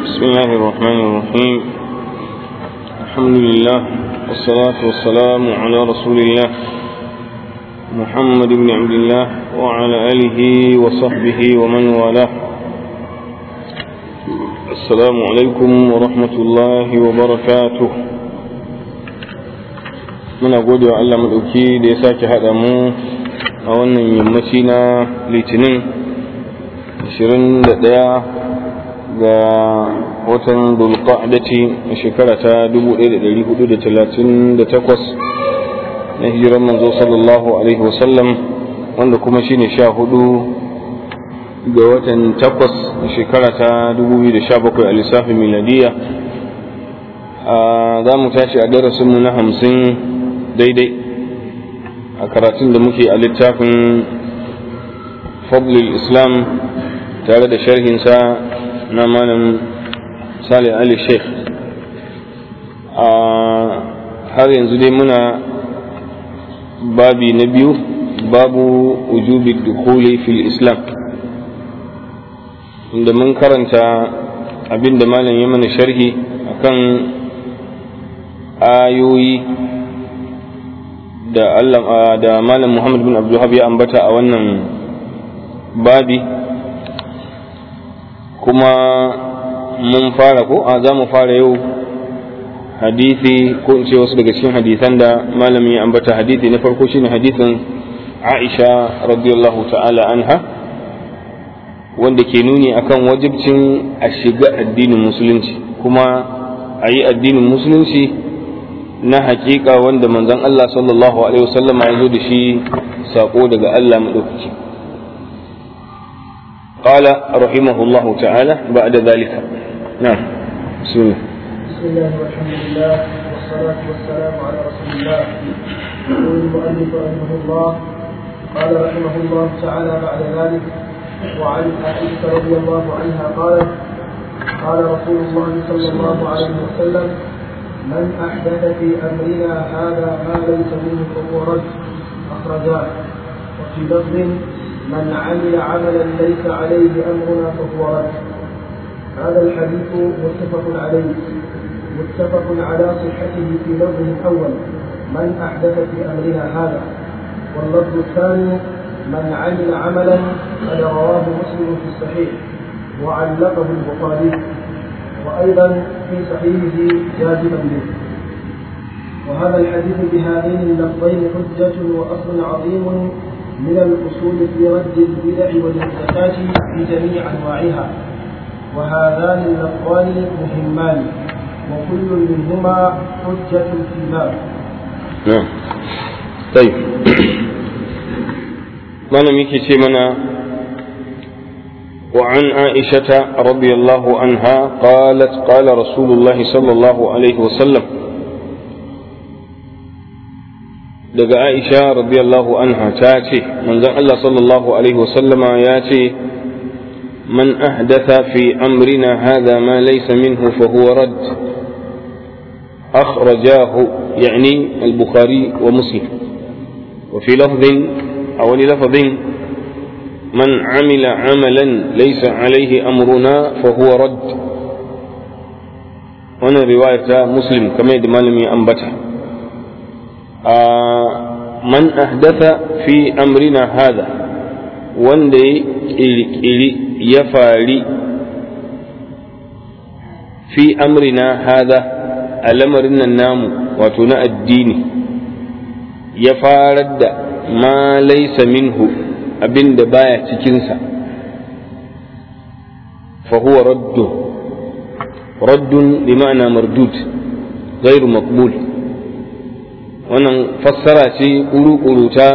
بسم الله الرحمن الرحيم الحمد لله والصلاة والسلام على رسول الله محمد بن عبد الله وعلى آله وصحبه ومن والاه السلام عليكم ورحمة الله وبركاته muna gode wa Allah maɗauki da ya sake haɗa mu a wannan yammaci na litinin 21 ga watan dulqa'dati a shekara ta 1438 na hijiran manzo sallallahu alaihi wasallam wanda kuma shine sha hudu ga watan takwas a shekara ta 2017 a lissafin miladiya za mu tashi a darasinmu na hamsin daidai a karatun da muke a littafin fadlul islam tare da sharhinsa na malam salih ali sheikh a har yanzu dai muna babi na biyu babu ujubi dukuli fil islam inda mun karanta abin da malam ya mana sharhi akan ayoyi da Allah da malam Muhammad bin Abdul ya ambata a wannan babi kuma mun fara ko a za mu fara yau hadisi ko in ce wasu daga cikin hadisan da malamin ya ambata hadisi na farko shine hadisin Aisha radiyallahu ta'ala anha wanda ke nuni akan wajibcin a shiga addinin musulunci kuma a yi addinin musulunci na hakika wanda manzon Allah sallallahu alaihi wasallam ya zo da shi sako daga Allah madaukaki قال رحمه الله تعالى بعد ذلك نعم بسم الله بسم الله والحمد لله والصلاة والسلام على رسول الله يقول المؤلف رحمه الله قال رحمه الله تعالى بعد ذلك وعن عائشة رضي الله عنها قالت قال رسول الله صلى الله عليه وسلم من أحدث في أمرنا هذا ما ليس منه فهو رد أخرجاه وفي لفظ من عمل عملا ليس عليه أمرنا فهو رد هذا الحديث متفق عليه متفق على صحته في لفظه الأول من أحدث في أمرنا هذا واللفظ الثاني من عمل عملا قد رواه مسلم في الصحيح وعلقه البخاري وأيضا في صحيحه جازما به وهذا الحديث بهذين اللفظين حجة وأصل عظيم من الأصول في رد البدع والمحدثات في جميع أنواعها وهذان اللفظان مهمان وكل منهما حجة في باب نعم طيب ما لم يكي منا وعن عائشة رضي الله عنها قالت قال رسول الله صلى الله عليه وسلم daga Aisha radiyallahu anha ta ce manzon Allah sallallahu alaihi wasallama ya ce man ahdatha fi amrina hadha ma laysa minhu fa huwa rad akhrajahu yani al-bukhari wa muslim wa fi lafdhin aw li lafdhin man amila amalan laysa alayhi amruna fa huwa rad wannan riwaya ta muslim kamar yadda malami ya ambata man ahdatha fi amrina hada wanda ya kirkiri ya fari fi amrina hada a lamarin nan namu wato na addini ya farar da ma laisa minhu abin da baya cikinsa fa huwa raddun raddun bi ma'ana mardud غير مقبول wannan fassara ce ƙuru ta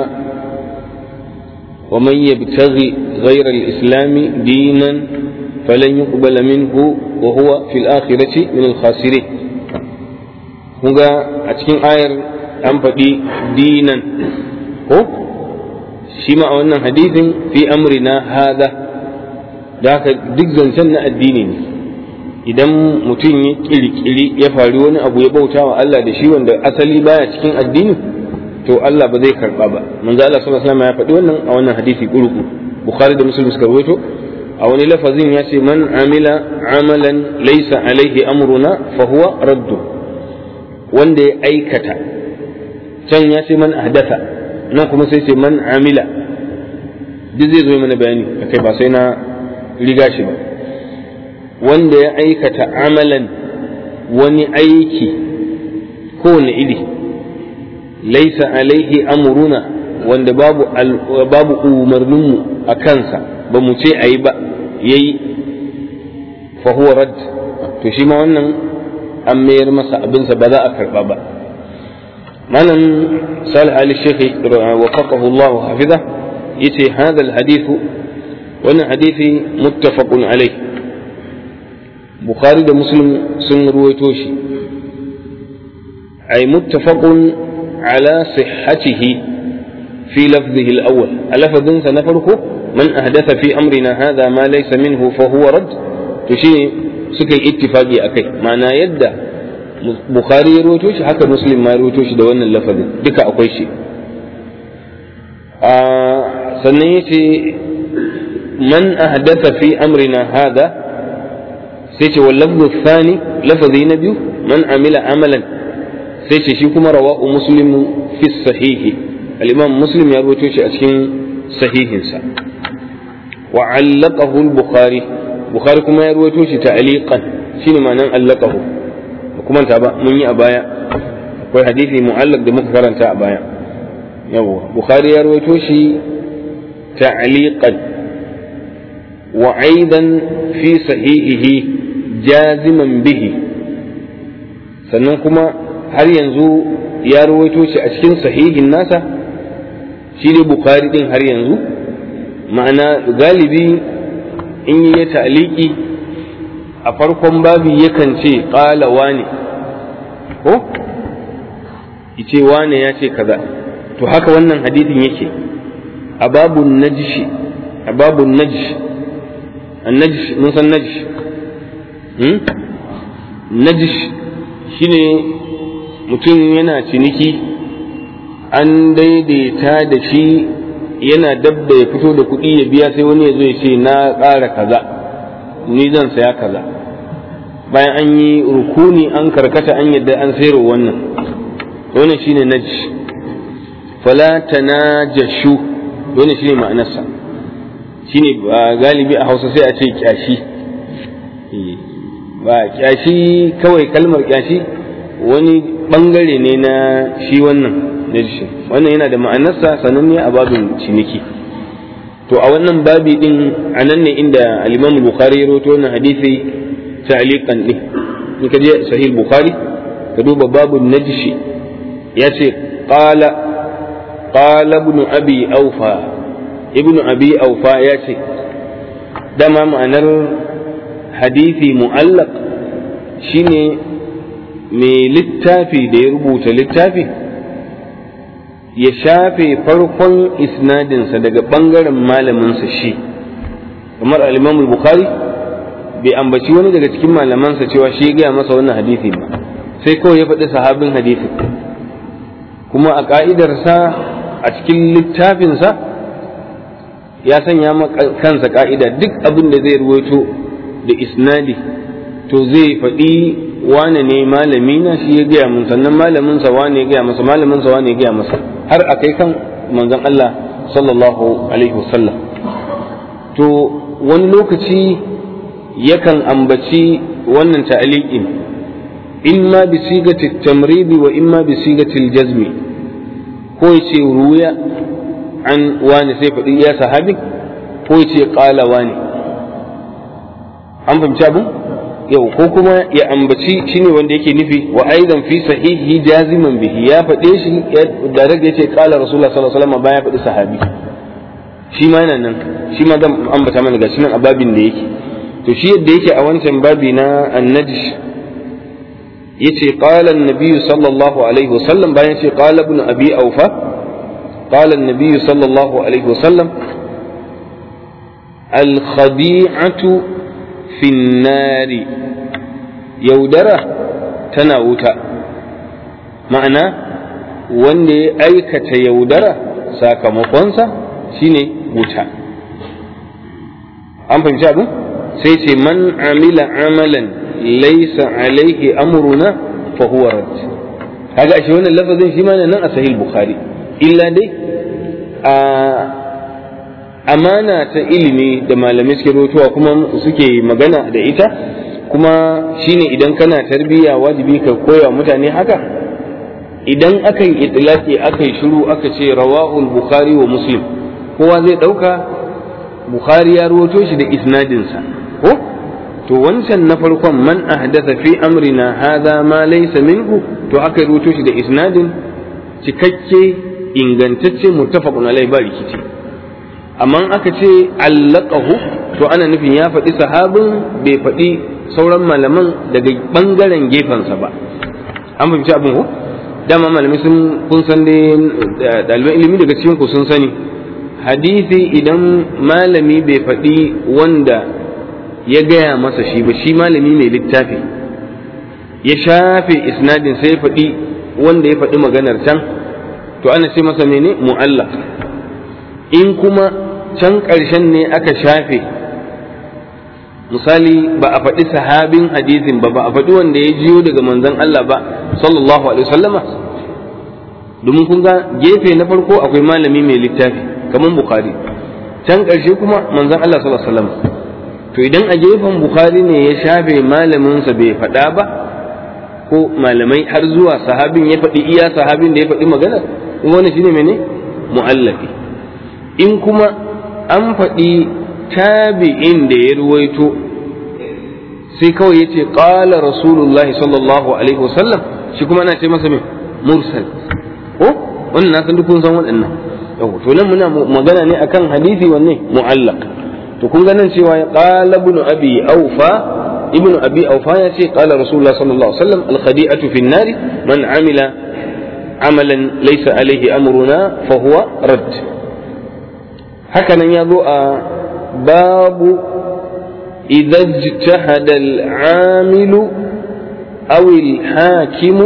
wa man yabtaghi ghayra al-islam dinan falan yuqbala minhu wa huwa fil akhirati min al-khasirin kunga a cikin ayar an faɗi dinan ko shi ma a wannan hadisin fi amrina hada da haka duk zancen na addini ne idan mutum ya kirkiri ya faru wani abu ya bauta wa Allah da shi wanda asali baya cikin addini to Allah ba zai karba ba manzo Allah sallallahu alaihi wasallam ya faɗi wannan a wannan hadisi kurku bukhari da muslim suka rawaito a wani lafazin ya ce man amila amalan laisa alaihi amruna fa huwa raddu wanda ya aikata can ya ce man ahdatha nan kuma sai ce man amila duk zai zo mana bayani akai ba sai na riga shi ba wanda ya aikata amalan wani aiki kowane iri laisa alaihi amruna wanda babu babu umarninmu a kansa ba mu ce a yi ba ya yi fahuwa rad to shi ma wannan an mayar masa abinsa ba za a karba ba malam salih ali shekhi wafaqahu Allah hafiza yace hadha alhadithu wannan hadithi muttafaqun alai bukhari da muslim sun ruwaito shi ay muttafaqun ala sihhatihi fi lafzihi al-awwal a lafzinsa na farko man ahdatha fi amrina hadha ma laysa minhu fa huwa rad to shine suka yi ittifaqi akai ma'ana yadda bukhari ya rawaito shi haka muslim ma ya rawaito shi da wannan lafazin duka akwai shi a sannan yace man ahdatha fi amrina hadha sai ce wal lafzu thani lafazi na biyu man amila amalan sai ce shi kuma rawa'u muslim fi sahihi al-imam muslim ya rawaito shi a cikin sahihinsa wa allaqahu al-bukhari bukhari kuma ya rawaito shi ta'liqan shine ma'anan allaqahu kuma ta ba mun yi a baya akwai hadisi mu'allaq da muka karanta a baya yawa bukhari ya rawaito shi ta'liqan wa aidan fi sahihihi jaziman bihi sannan kuma har yanzu ya rawaito shi a cikin sahihin nasa shi ne bukari din har yanzu ma'ana galibi in yi ta'aliki a farkon babi yakan ce ƙala wane ko ce wane ya ce kaza to haka wannan hadithin yake a babun najishi a babun najish najish mun san najish najish shine mutum yana ciniki an daidaita da shi yana dabda ya fito da kuɗi ya biya sai wani ya zo ya ce na ƙara kaza ni zan saya kaza bayan an yi rukuni an karkata an yadda an sayarwa wannan wannan shine najj fala tanajashu wannan shine ma'anarsa shine galibi a Hausa sai a ce kyashi ba kyashi kawai kalmar kyashi wani bangare ne na shi wannan najishin wannan yana da ma'anarsa sananne a babin ciniki to a wannan babi din a nan ne inda al-Imam Bukhari ya rawaito wannan hadisi ta'liqan ne in ka je sahih Bukhari ka duba babun najishi ya ce qala qala ibn abi aufa ibn abi aufa ya ce dama ma'anar hadisi mu'allaq shine mai littafi da ya rubuta littafi ya shafe farkon isnadinsa daga ɓangaren malaminsa shi kamar al bukhari bai ambaci wani daga cikin malamansa cewa shi gaya masa wannan hadisi ba sai kawai ya faɗi sahabin hadisi kuma a ƙa'idarsa a cikin littafinsa ya sanya kansa ƙa'ida duk abin da zai ruwaito da isnadi to zai faɗi wane ne malami na shi ya gaya mun sannan malamin sa wane ya gaya masa malamin sa wane ya gaya masa har a kai kan manzon Allah sallallahu alaihi wasallam to wani lokaci yakan ambaci wannan ta'liqin imma bi sigati tamridi wa imma bi sigati jazmi ko yace ruya an wani sai faɗi ya sahabi ko yace qala wani an fahimci abin yau ko kuma ya ambaci shine wanda yake nufi wa aidan fi sahihi jaziman bihi ya faɗe shi da daga yace qala rasulullah sallallahu alaihi wasallam bayan faɗi sahabi shi ma yana nan shi ma zan ambata mana gashi nan a babin da yake to shi yadda yake a wancan babi na annajsh yace qala an-nabiy sallallahu alaihi wasallam bayan yace qala ibn abi awfa qala an-nabiy sallallahu alaihi wasallam al-khadi'atu finnari yaudara tana wuta ma'ana wanda ya aikata yaudara sakamakonsa shine wuta an fahimci abin sai ce man amila amalan laysa alaihi amruna fa huwa rad kaga ashe wannan lafazin shi ma nan a sahih bukhari illa dai a amana ta ilimi da malamai suke rotuwa kuma suke magana da ita kuma shine idan kana tarbiyya wajibi ka koya mutane haka idan aka yi itilaki aka yi shiru aka ce rawahul bukhari wa muslim kowa zai ɗauka bukhari ya ruwato shi da isnadinsa ko to wancan na farkon man ahdatha fi amrina hadha ma laysa minhu to aka ruwato shi da isnadin cikakke ingantacce muttafaqun alai ba rikici amma aka ce allaqahu to ana nufin ya faɗi sahabin bai faɗi sauran malaman daga ɓangaren gefensa ba an fahimci abin ko dama malamai sun kun san dai ɗaliban ilimi daga cikin ku sun sani hadisi idan malami bai faɗi wanda ya gaya masa shi ba shi malami mai littafi ya shafe isnadin sai ya faɗi wanda ya faɗi maganar can to ana ce masa mene mu'allaq in kuma can ƙarshen ne aka shafe misali ba a faɗi sahabin hadisin ba ba a faɗi wanda ya jiyo daga manzon Allah ba sallallahu alaihi wasallama domin kun ga gefe na farko akwai malami mai littafi kamar bukhari can ƙarshe kuma manzon Allah sallallahu alaihi wasallam to idan a gefen bukhari ne ya shafe malaminsa bai faɗa ba ko malamai har zuwa sahabin ya faɗi iya sahabin da ya faɗi magana in wani shine mene mu'allafi in kuma an faɗi tabi'in da ya ruwaito sai kawai yace qala rasulullahi sallallahu alaihi wasallam shi kuma ana ce masa me mursal ko wannan na san duk kun san waɗannan yau to nan muna magana ne akan hadisi wanne mu'allaq to kun ga nan cewa qala ibn abi awfa ibn abi awfa ya ce qala rasulullah sallallahu alaihi wasallam al khadi'atu fi an-nar man amila amalan laysa alaihi amruna fa huwa radd haka nan ya zo a باب إذا اجتهد العامل أو الحاكم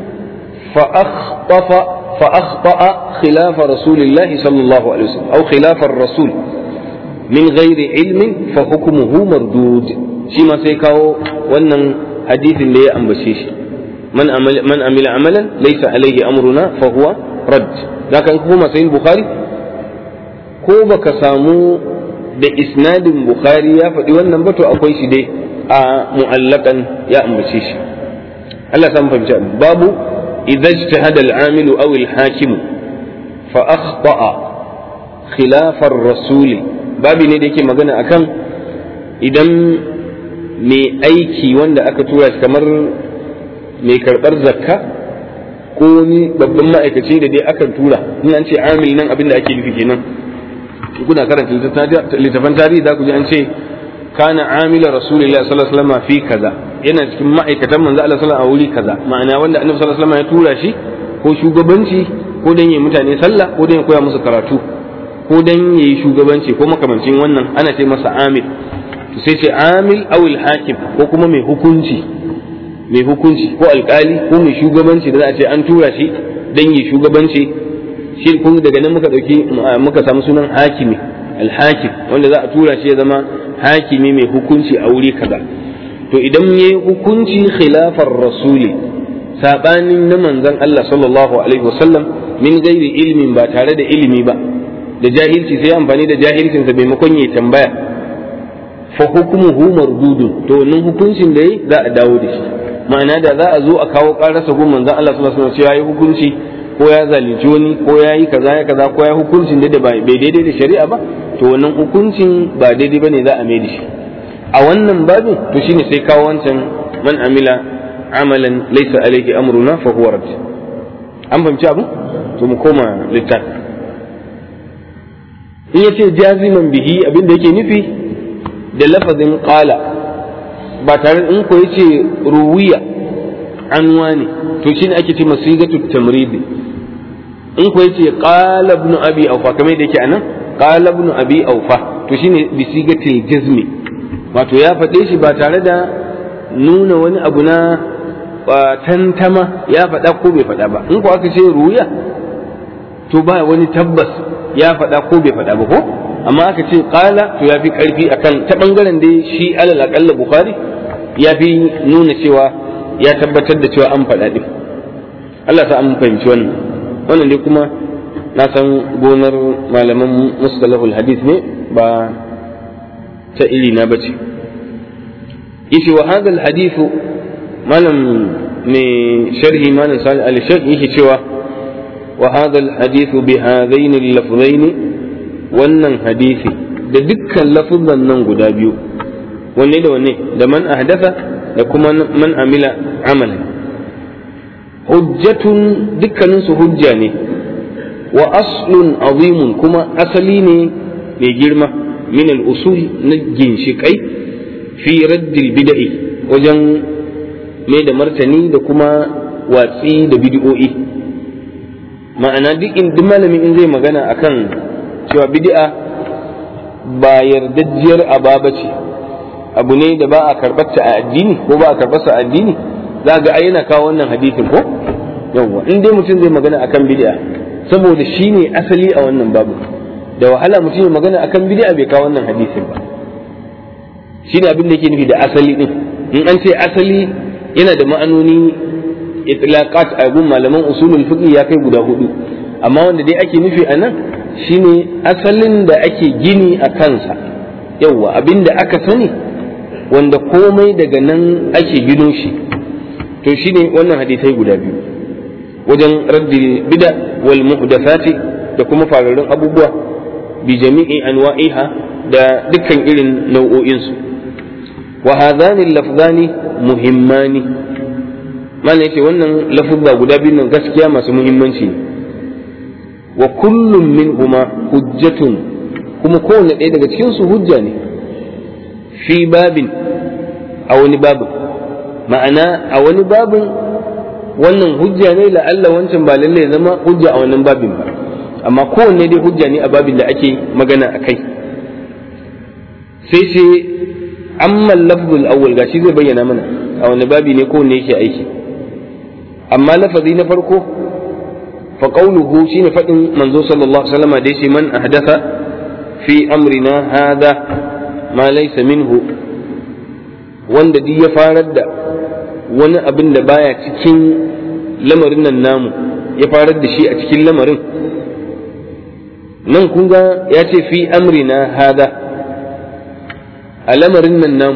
فأخطف فأخطأ خلاف رسول الله صلى الله عليه وسلم أو خلاف الرسول من غير علم فحكمه مردود شما سيكاو ونن حديث اللي أنبشيش من عمل من عمل عملا ليس عليه أمرنا فهو رد لكن كما سيد البخاري ko baka samu da isnadin bukhari ya faɗi wannan ba to akwai shi dai a mu'allakan ya ambace shi Allah san fahimci babu idza ijtahada al-amil aw al-hakim fa akhta'a khilaf ar-rasul babi ne da yake magana akan idan mai aiki wanda aka tura shi kamar mai karɓar zakka ko ni babban ma'aikaci da dai aka tura in an ce amil nan abin da ake nufi kenan kuna karanta littafan tarihi za ku ji an ce kana amila rasulullah sallallahu alaihi wasallam fi kaza yana cikin ma'aikatan manzo Allah sallallahu alaihi a wuri kaza ma'ana wanda annabi sallallahu alaihi wasallam ya tura shi ko shugabanci ko dan yi mutane sallah ko dan ya koya musu karatu ko dan yi shugabanci ko makamancin wannan ana ce masa amil to sai ce amil aw hakim ko kuma mai hukunci mai hukunci ko alkali ko mai shugabanci da za a ce an tura shi dan yi shugabanci shi kun daga nan muka dauki muka samu sunan hakimi alhakim wanda za a tura shi ya zama hakimi mai hukunci a wuri kaza to idan ya yi hukunci khilafar rasuli sabanin na manzon Allah sallallahu alaihi wasallam min gairi ilmin ba tare da ilimi ba da jahilci sai amfani da jahilcinsa maimakon ya tambaya fa hukmuhu mardudun to wannan hukuncin da yi za a dawo da shi ma'ana da za a zo a kawo karasa gun manzon Allah sallallahu alaihi wasallam cewa yi hukunci ko ya zalunci wani ko ya yi kaza ya kaza ko ya hukuncin da bai daidai da shari'a ba to wannan hukuncin ba daidai bane za a mai da shi a wannan babin to shine sai kawo wancan man amila amalan laysa alayhi amruna fa huwa rad an fahimci abu to mu koma littafi in yace jaziman bihi abin da yake nufi da lafazin qala ba tare in ko yace ruwiya an wani to shine ake ce masigatu tamridi in ko yace qala ibn abi awfa kamar da yake anan qala ibn abi awfa to shine bi sigatil jazmi wato ya faɗe shi ba tare da nuna wani abu na tantama ya faɗa ko bai faɗa ba in ko aka ce ruya to ba wani tabbas ya faɗa ko bai faɗa ba ko amma aka ce qala to yafi karfi akan ta bangaren dai shi alal aqalla bukhari yafi nuna cewa ya tabbatar da cewa an faɗa din Allah sa an fahimci wannan wannan dai kuma na san gonar malaman mustalahul hadith ne ba ta iri na bace yace wa hadha al hadith malam mai sharhi malam salih al shaykh yake cewa wa hadha al hadith bi hadain al lafzain wannan hadisi da dukkan lafuzan nan guda biyu wanne da wanne da man ahdatha da kuma man amila amalan hujjatun dukkaninsu hujja ne wa aslun azimun kuma asali ne mai girma min al-usul na ginshiƙai fi raddil bida'i wajen mai da martani da kuma watsi da bid'o'i ma'ana duk in duk malamin in zai magana akan cewa bid'a ba yardajjiyar ababa ce abu ne da ba a karɓarta a addini ko ba a karɓarsa a addini za ga ai yana kawo wannan hadisin ko yawwa in dai mutum zai magana akan bid'a saboda shi ne asali a wannan babu da wahala mutum ya magana akan bid'a bai kawo wannan hadisin ba shi ne abin da yake nufi da asali din in an ce asali yana da ma'anoni itlaqat a gun malaman usulul fiqh ya kai guda hudu amma wanda dai ake nufi a nan shine asalin da ake gini a kansa yawwa abin da aka sani wanda komai daga nan ake gino shi to shine wannan hadisai guda biyu wajen raddi bida wal muhdathati da kuma fararrun abubuwa bi jami'i anwa'iha da dukkan irin nau'o'in su wa hadhani lafzani muhimmani mana yace wannan lafuzza guda biyu nan gaskiya masu muhimmanci ne wa kullum minhuma hujjatun kuma kowanne ɗaya daga cikin su hujja ne fi babin a wani babin ma'ana a wani babin wannan hujja ne la'alla wancan ba lalle zama hujja a wannan babin ba amma kowanne dai hujja ne a babin da ake magana a kai sai ce amma lafzul awwal gashi zai bayyana mana a wani babi ne kowanne yake aiki amma lafazi na farko fa qawluhu shine fadin manzo sallallahu alaihi wasallam da yace man ahdatha fi amrina hada ma laysa minhu wanda duk ya farar da wani abin da baya cikin lamarin nan namu ya farar da shi a cikin lamarin nan kun ga ya ce fi amrina hada a lamarin nan namu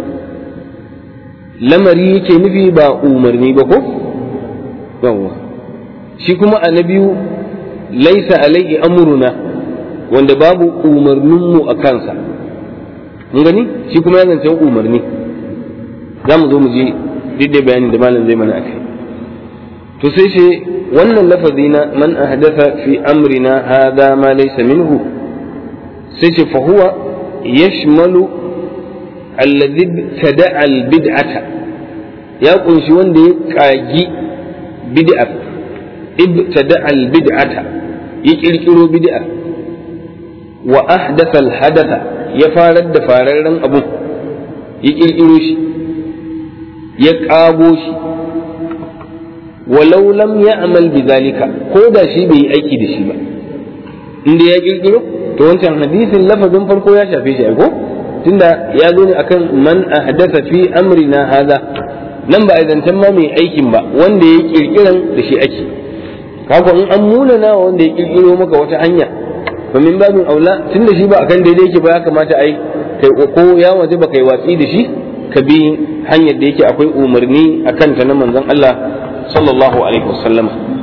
lamari yake nufi ba umarni ba ko yawwa shi kuma a na biyu laisa alaihi amruna wanda babu umarninmu a kansa mun gani shi kuma ya zancen umarni za mu zo mu je duk da bayanin da malam zai mana akai to sai ce wannan lafazi na man ahdatha fi amrina hadha ma laysa minhu sai ce fa huwa yashmalu alladhi tada'a albid'ata ya kunshi wanda ya kagi bid'a ibtada'a albid'ata ya kirkiro bid'a wa ahdatha alhadatha ya farar da fararren abu ya kirkiro shi ya ƙago shi walau lam ya amal bi zalika ko da shi bai yi aiki da shi ba inda ya kirkiro to wancan hadisin lafazin farko ya shafe shi ko tunda ya zo ne akan man ahdatha fi amrina hadha nan ba a zancen ma mai aikin ba wanda ya kirkiran da shi ake kaga in an munana wanda ya kirkiro maka wata hanya fa min babin aula tunda shi ba akan daidai yake ba ya kamata ai kai ko ya waje ba kai watsi da shi ka bi hanyar da yake akwai umarni a kanta na manzon Allah sallallahu alaihi wasallam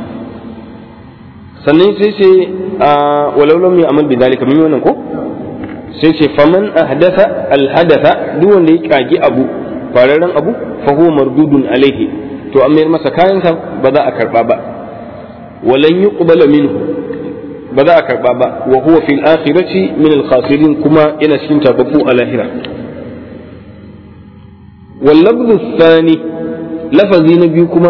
sannan sai ce a walau lam ya'mal bi dalika mun wannan ko sai ce faman ahdatha al hadatha duk wanda ya kagi abu fararen abu fa huwa mardudun alaihi to an mayar masa kayansa ba za a karba ba walan yuqbala minhu ba za a karba ba wa huwa fil akhirati min al khasirin kuma yana cikin tababbu a lahira واللفظ الثاني لفظ نبي كما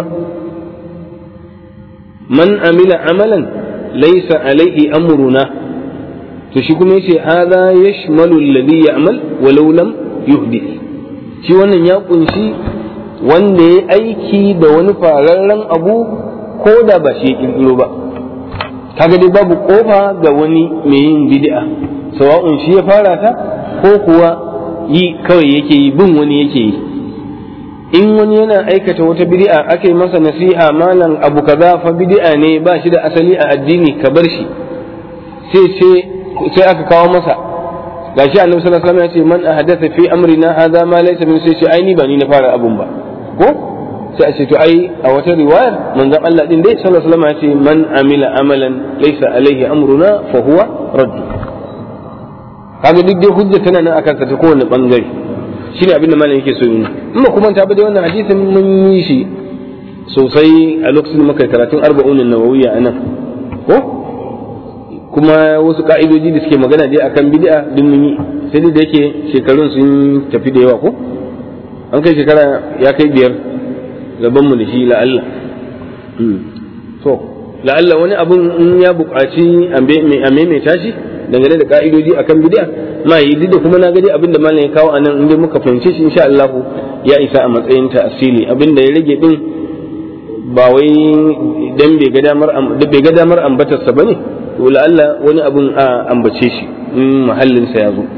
من عمل عملا ليس عليه أمرنا تشكم يشي هذا يشمل الذي يعمل ولو لم يحدث shi wannan ya kunshi wanda ya aiki da wani fararren abu ko da ba shi ya kirkiro ba kaga dai babu kofa ga wani mai yin bid'a sawa'un shi ya fara ta ko kuwa yi kawai yake yi bin wani yake yi in wani yana aikata wata bid'a aka yi masa nasiha malam abu kaza fa bid'a ne ba shi da asali a addini ka bar shi sai sai aka kawo masa gashi annabi sallallahu alaihi wasallam ya ce man ahdatha fi amrina hadha ma laysa min sai ce ai ni ba ni na fara abun ba ko sai a ce to ai a wata riwayar manzon Allah din dai sallallahu alaihi wasallam ya ce man amila amalan laysa alaihi amruna fa huwa radd kaga duk dai hujja tana nan akan sa ta kowane bangare shine abin da malam yake so yi in ba kuma ta bada wannan hadisin mun yi shi sosai a lokacin muka karatun arba'un nawawiyya anan ko kuma wasu ka'idoji da suke magana dai akan bid'a din mun yi sai dai da yake shekarun sun tafi da yawa ko an kai shekara ya kai biyar gaban mu da shi la'alla to la'alla wani abun in ya buƙaci a maimaita shi dangane da ka'idoji akan bid'a ma yi duk da kuma na gadi abin da malam ya kawo anan inda muka fahimce shi insha Allah ya isa a matsayin ta asili abin da ya rage din ba wai dan bai ga damar bai ga damar ambatar sa bane to la'alla wani abun a ambace shi in mahallin sa ya zo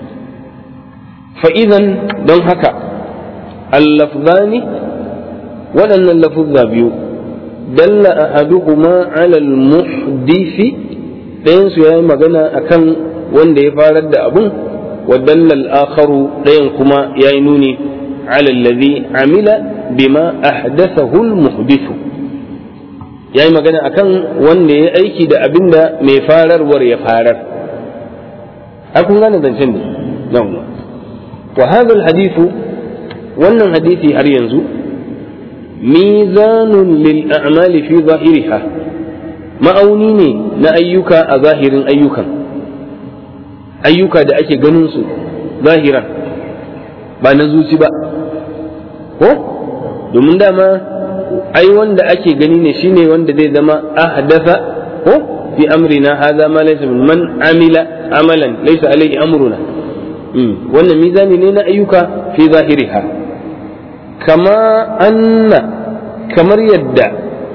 fa idan don haka al-lafzani waɗannan lafuzza biyu dalla ahaduhuma ala al-muhdisi ɗayan su yayi magana akan wanda ya farar da abun wa dalla al-akharu ɗayan kuma yayi nuni ala alladhi amila bima ahdathahu al-muhdithu yayi magana akan wanda ya aiki da abinda mai fararwar ya farar a kun gane zancen ne yawwa wa hadha al-hadithu wannan hadisi har yanzu mizanun lil a'mali fi zahiriha ma'auni ne na ayyuka a zahirin ayyukan ayyuka da ake ganin su zahiran ba na zuci ba ko domin dama ai wanda ake gani ne shine wanda zai zama ahdatha ko fi amrina hadha ma laysa min man amila amalan laysa alayhi amruna wannan mizani ne na ayyuka fi zahiriha kama anna kamar yadda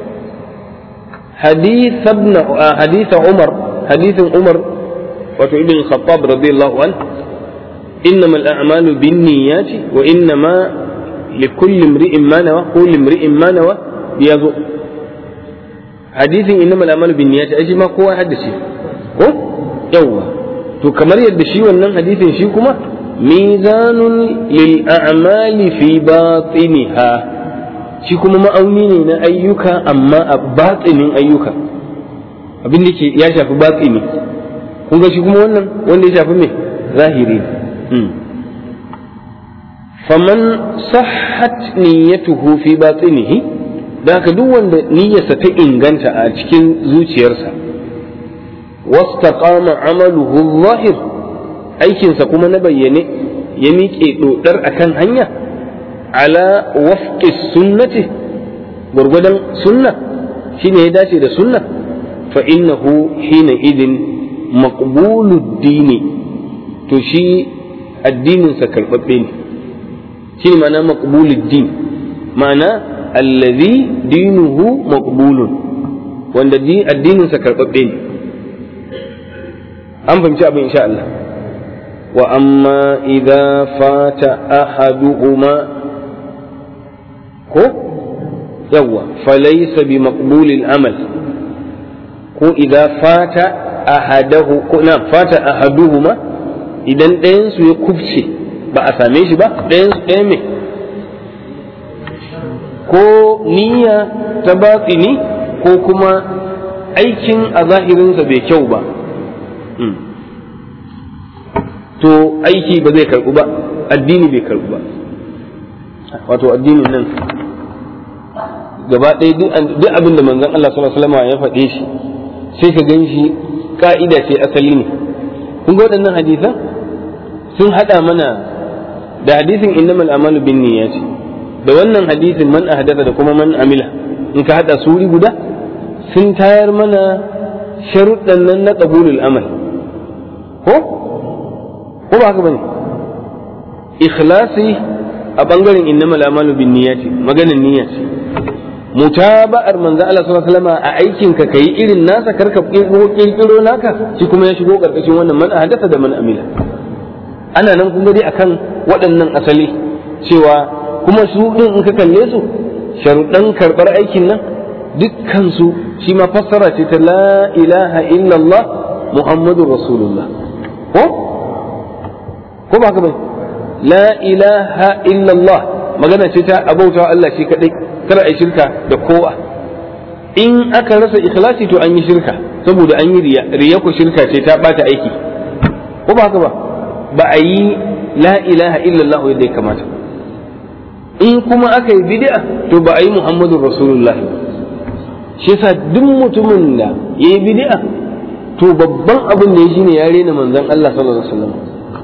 حديث ابن حديث عمر حديث عمر وابن الخطاب رضي الله عنه إنما الأعمال بالنيات وإنما لكل امرئ ما نوى كل امرئ ما نوى يزو حديث إنما الأعمال بالنيات أجي ما قوة حدثي ko yawwa to kamar yadda shi wannan hadisin shi kuma mizanun lil a'mali fi batiniha shi kuma ma'auni ne na ayyuka amma a batsinin ayyuka abin da ke ya shafi batsini kun ga shi kuma wannan wanda ya shafi me zahiri faman sahhat niyyatuhu fi batsinihi da haka duk wanda niyyarsa ta inganta a cikin zuciyarsa wastaqama amaluhu zahir aikinsa kuma na bayyane ya miƙe dodar akan hanya ala wafqi sunnati gurgudan sunna shine ya dace da sunna fa innahu hina idin maqbulud dini to shi addinin sa karbabbe ne shi ma'ana maqbulud din ma'ana allazi dinuhu maqbulun wanda addinin sa karbabbe ne an fahimci abin insha Allah wa amma idza fata ahaduhuma ko yawwa falaysa bi maqbulil amal ko idza fata ahadahu ko na fata ahaduhuma idan ɗayan su ya kufce ba a same shi ba ɗayan su ɗaya me ko niyya ta batsini ko kuma aikin a zahirinsa bai kyau ba to aiki ba zai karɓu ba addini bai karɓu ba wato addinin nan gaba ɗaya duk abin da manzon Allah sallallahu alaihi wasallam ya faɗe shi sai ka gan shi ka'ida ce asali ne kun ga waɗannan hadisan sun haɗa mana da hadisin innamal amalu bin niyyati da wannan hadisin man ahdatha da kuma man amila in ka haɗa suri guda sun tayar mana sharuɗan nan na qabulul amal ko ko ba haka bane ikhlasi a bangaren innamal amalu bin niyyati maganin niyya ce mutaba'ar manzo Allah sallallahu alaihi wasallam a aikin ka kai irin nasa karka kirkiro naka shi kuma ya shigo karkashin wannan man hadasa da man amila ana nan kuma dai akan waɗannan asali cewa kuma su din in ka kalle su sharuɗan karɓar aikin nan dukkan su shi ma fassara ce ta la ilaha illallah muhammadur rasulullah ko ko ba ka bai la ilaha illallah magana ce ta abautawa Allah shi kadai kar a yi shirka da kowa in aka rasa ikhlasi to an yi shirka saboda an yi riya riya ko shirka ce ta bata aiki ko ba haka ba ba a yi la ilaha illallah yadda ya kamata in kuma aka yi bid'a to ba a yi muhammadun rasulullah shi yasa duk mutumin da ya yi bid'a to babban abin da ya shine ya rena manzon Allah sallallahu alaihi wasallam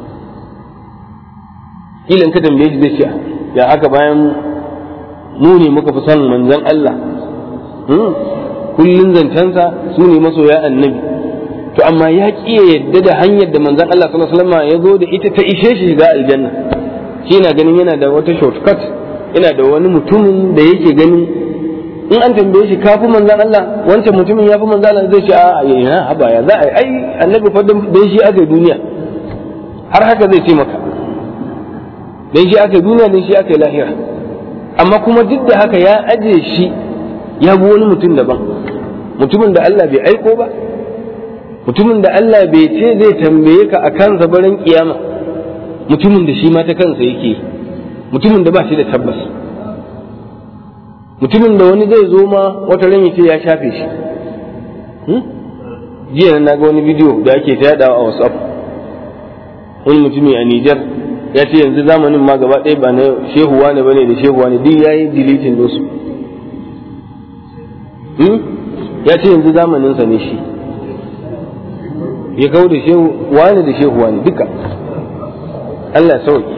ilan ka tambaye shi zai ce ya haka bayan mu ne muka fi son manzon Allah kullun zancensa su ne masoya annabi to amma ya ƙi ya yadda da hanyar da manzon Allah sallallahu alaihi wasallam ya zo da ita ta ishe shi shiga aljanna shi yana ganin yana da wata shortcut yana da wani mutumin da yake ganin in an tambaye shi kafi manzon Allah wancan mutumin ya fi manzon Allah zai ce a yana haba ya za a ai annabi fa dan shi aka duniya har haka zai ce maka dan shi aka duniya dan shi aka lahira amma kuma duk da haka ya aje shi ya bi wani mutum daban mutumin da Allah bai aiko ba mutumin da Allah bai ce zai tambaye ka a kansa barin kiyama mutumin da shi ma ta kansa yake mutumin da ba shi da tabbas mutumin da wani zai zo ma wata ran ya ce ya shafe shi jiya na ga wani bidiyo da ake ta yadawa a WhatsApp wani mutumi a Nijar ya ce yanzu zamanin ma gaba ɗaya ba na shehuwa ne bane da shehuwa ne duk yayi deleting dosu ya ce yanzu zamaninsa ne shi ya kawo da shehu wani da shehu wani duka Allah sauki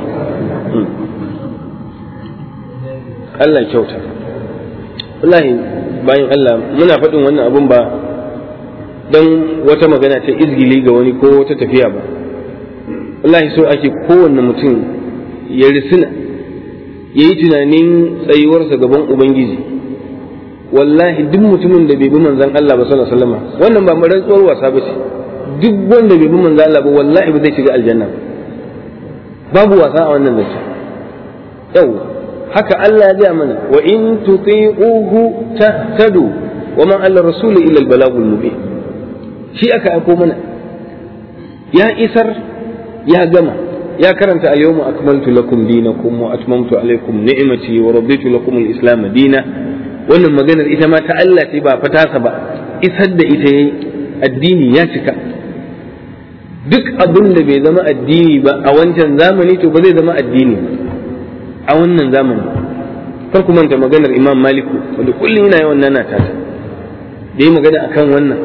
Allah kyauta wallahi bayan Allah muna faɗin wannan abun ba don wata magana ta izgili ga wani ko wata tafiya ba wallahi so ake kowanne mutum ya risina ya yi tunanin tsayuwarsa gaban Ubangiji wallahi duk mutumin da bai bi manzan Allah ba sallallahu alaihi wasallam wannan ba rantsuwar wasa ba ce duk wanda bai bi manzan Allah ba wallahi ba zai shiga aljanna babu wasa a wannan zance yau haka Allah ya gaya mana wa in tuti'uhu tahtadu wa ma alla rasul illa al-balagul mubin shi aka aiko mana ya isar ya gama ya karanta al-yawma akmaltu lakum dinakum wa atmamtu alaykum ni'mati wa raditu lakum al-islam dina wannan maganar ita ma ta Allah ce ba fatasa ba isar da ita yayi addini ya cika duk abin da bai zama addini ba a wancan zamani to ba zai zama addini a wannan zamani kar ku manta maganar imam maliku wanda kullum yana yawan nana ta da yi magana akan wannan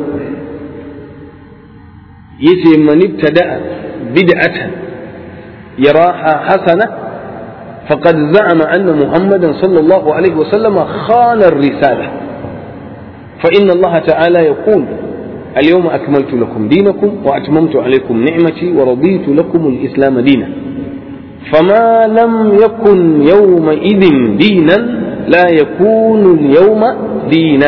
yace man ibtada'a bid'atan yaraha hasana faqad za'ama anna muhammadan sallallahu alaihi wasallam khana ar-risala fa inna allaha ta'ala yaqul اليوم أكملت لكم دينكم وأتممت عليكم نعمتي ورضيت لكم الإسلام دينا فما لم يكن يومئذ دينا لا يكون اليوم دينا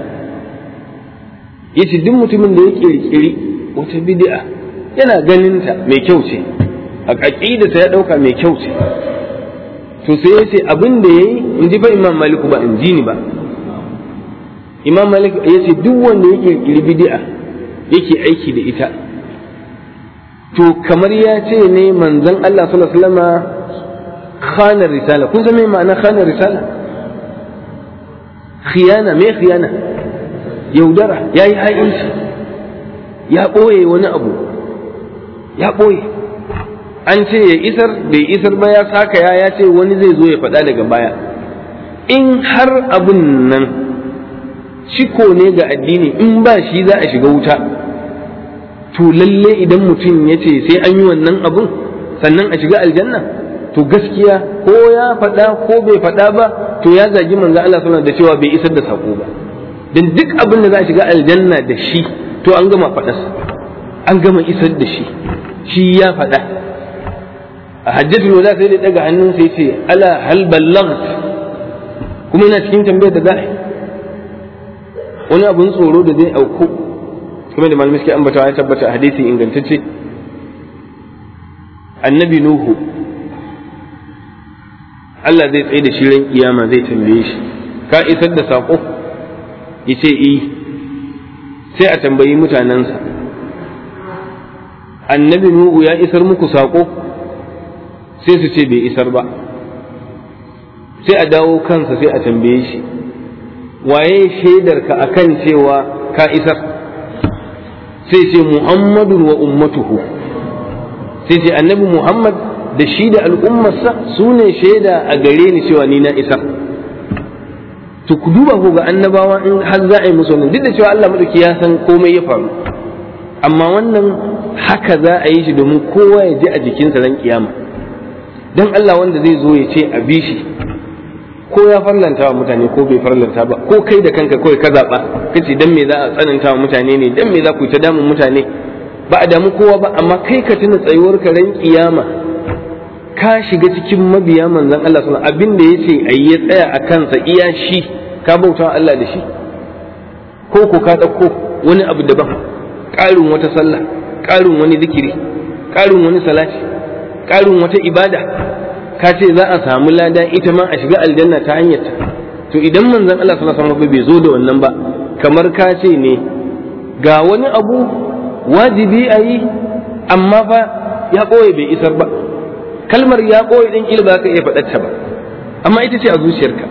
yace duk mutumin da ya kirkiri wata bid'a yana ganinta mai kyau ce a aqidarsa ya dauka mai kyau ce to sai yace abin da yayi in ji fa imam maliku ba in ji ni ba imam malik yace duk wanda ya kirkiri bid'a yake aiki da ita to kamar ya ce ne manzon Allah sallallahu alaihi wasallam khana risala kun san me ma'ana khana risala khiyana me khiyana yaudara yayi ha'inci ya ɓoye wani abu ya ɓoye an ce ya isar bai isar ba ya saka ya ya ce wani zai zo ya faɗa daga baya in har abun nan ciko ne ga addini in ba shi za a shiga wuta to lalle idan mutum ya ce sai an yi wannan abun sannan a shiga aljanna to gaskiya ko ya faɗa ko bai faɗa ba to ya zagi manzo Allah sallallahu da cewa bai isar da sako ba dan duk abin da za a shiga aljanna da shi to an gama faɗas an gama isar da shi shi ya faɗa a hajjatul wada sai da daga hannun sai ce ala hal ballagt kuma yana cikin tambayar da za'a wani abun tsoro da zai auku kuma da malamai suke ambatawa ya tabbata a hadisi ingantacce annabi nuhu Allah zai tsaye da shi ran kiyama zai tambaye shi ka isar da saƙo ya ce eh sai a tambayi mutanensa annabi nuhu ya isar muku saƙo sai su ce bai isar ba sai a dawo kansa sai a tambaye shi waye shaidarka akan cewa ka isar sai ce muhammadun wa ummatuhu sai ce annabi muhammad da shi da al'ummarsa su ne shaida a gare ni cewa ni na isar to ku duba ku ga annabawa in har za a yi musu wannan duk da cewa Allah madauki ya san komai ya faru amma wannan haka za a yi shi domin kowa ya ji a jikinsa ran kiyama dan Allah wanda zai zo ya ce a bi shi ko ya farlanta wa mutane ko bai farlanta ba ko kai da kanka kawai ka zaɓa kace dan me za a tsananta wa mutane ne dan me za ku ta damun mutane ba a damu kowa ba amma kai ka tuna tsayuwar ka ran kiyama ka shiga cikin mabiya manzon Allah sallallahu alaihi abin da yace ayi ya tsaya a kansa iya shi ka bauta wa Allah da shi ko ko ka dauko wani abu daban ƙarin wata sallah ƙarin wani zikiri ƙarin wani salati ƙarin wata ibada ka ce za a samu lada ita ma a shiga aljanna ta hanyar ta to idan manzon Allah sallallahu alaihi wasallam bai zo da wannan ba kamar ka ce ne ga wani abu wajibi a yi amma fa ya ɓoye bai isar ba kalmar ya ɓoye ɗin ƙila ba ka iya faɗarta ba amma ita ce a zuciyarka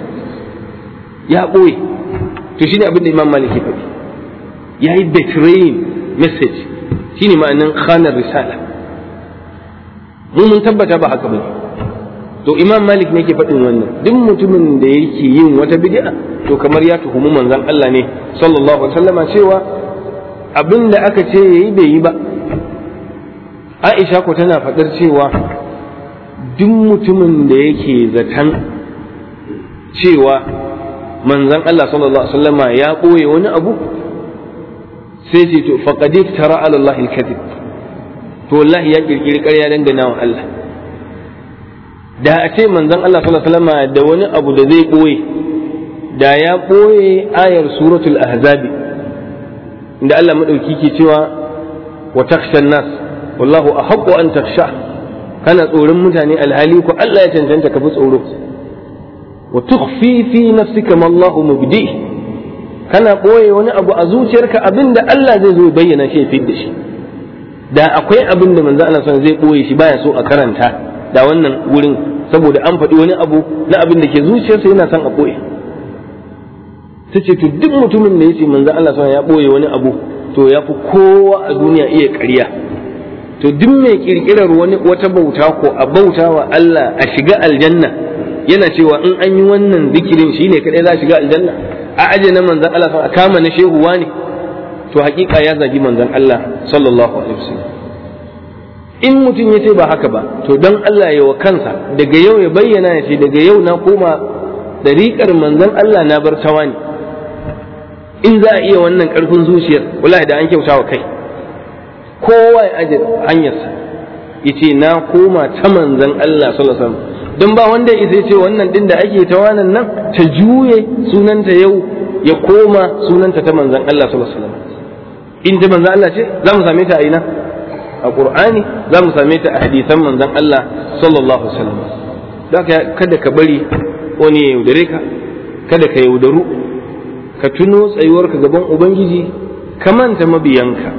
ya ɓoye to shine abin da imam malik ya faɗi ya yi betraying message shine ma'anin khanar risala mu mun tabbata ba haka bane to imam malik ne ke faɗin wannan duk mutumin da yake yin wata bid'a to kamar ya tuhumi manzon Allah ne sallallahu alaihi wasallama cewa abin da aka ce yayi bai yi ba Aisha ko tana faɗar cewa duk mutumin da yake zaton cewa manzon Allah sallallahu alaihi wasallama ya ɓoye wani abu sai ce to faqad tara ala Allah al-kadhib to wallahi ya kirkiri ƙarya dangana wa Allah da a ce manzon Allah sallallahu alaihi wasallama da wani abu da zai ɓoye da ya ɓoye ayar suratul ahzab inda Allah madauki ke cewa wa takhshan nas wallahu ahaqqu an takhsha kana tsoron mutane alhali ko Allah ya cancanta ka fi tsoro wa tukhfi fi nafsika ma Allah mubdi kana ɓoye wani abu a zuciyarka abinda Allah zai zo bayyana shi ya da shi da akwai abin da manzo Allah zai ɓoye shi baya so a karanta da wannan wurin saboda an faɗi wani abu na abin da ke zuciyarsa yana son a ɓoye ta ce to duk mutumin da ya ce manzo Allah sa ya ɓoye wani abu to ya fi kowa a duniya iya ƙarya to duk mai ƙirƙirar wani wata bauta ko a bauta wa Allah a shiga aljanna yana cewa in an yi wannan zikirin shine kadai za a shiga aljanna a aje na manzon Allah a kama na shehu ne to hakika ya zagi manzon Allah sallallahu alaihi wasallam in mutum ya ce ba haka ba to don Allah ya wa kansa daga yau ya bayyana ya ce daga yau na koma dariƙar manzon Allah na bar tawa ne in za a iya wannan ƙarfin zuciyar wallahi da an kyauta wa kai kowa ya aje hanyarsa ya ce na koma ta manzon Allah sallallahu alaihi wasallam don ba wanda ya ce wannan din da ake ta wannan nan ta juye sunanta yau ya koma sunanta ta manzon Allah sallallahu alaihi wasallam in ta manzon Allah ce za mu same ta a ina a Qur'ani za mu same ta a hadisan manzon Allah sallallahu alaihi wasallam kada ka bari wani ya yaudare ka kada ka yaudaru ka tuno tsayuwarka gaban ubangiji ka manta mabiyanka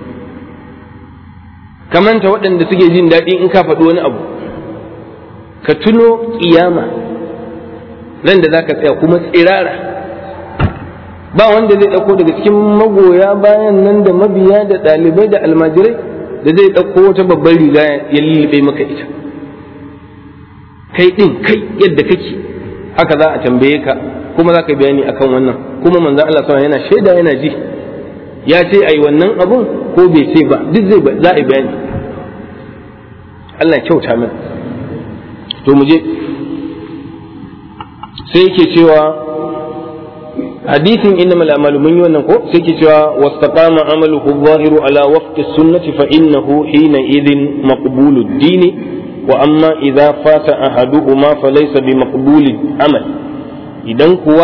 ka manta waɗanda suke jin daɗi in ka faɗi wani abu ka tuno ƙiyama nan da za ka tsaya kuma tsirara ba wanda zai ɗauko daga cikin magoya bayan nan da mabiya da ɗalibai da almajirai da zai ɗauko wata babbar riga ya lullube maka ita kai ɗin kai yadda kake haka za a tambaye ka kuma za ka bayani akan wannan kuma manzan Allah sama yana shaida yana ji ya ce a yi wannan abun ko bai ce ba duk zai za a bayani Allah kyauta min to mu je sai yake cewa hadisin inna mal amalu mun yi wannan ko sai yake cewa wastaqama amaluhu zahiru ala wafqi sunnati fa innahu hina idhin maqbulud dini wa amma idza fata ahaduhuma falaysa bi maqbulid amal idan kuwa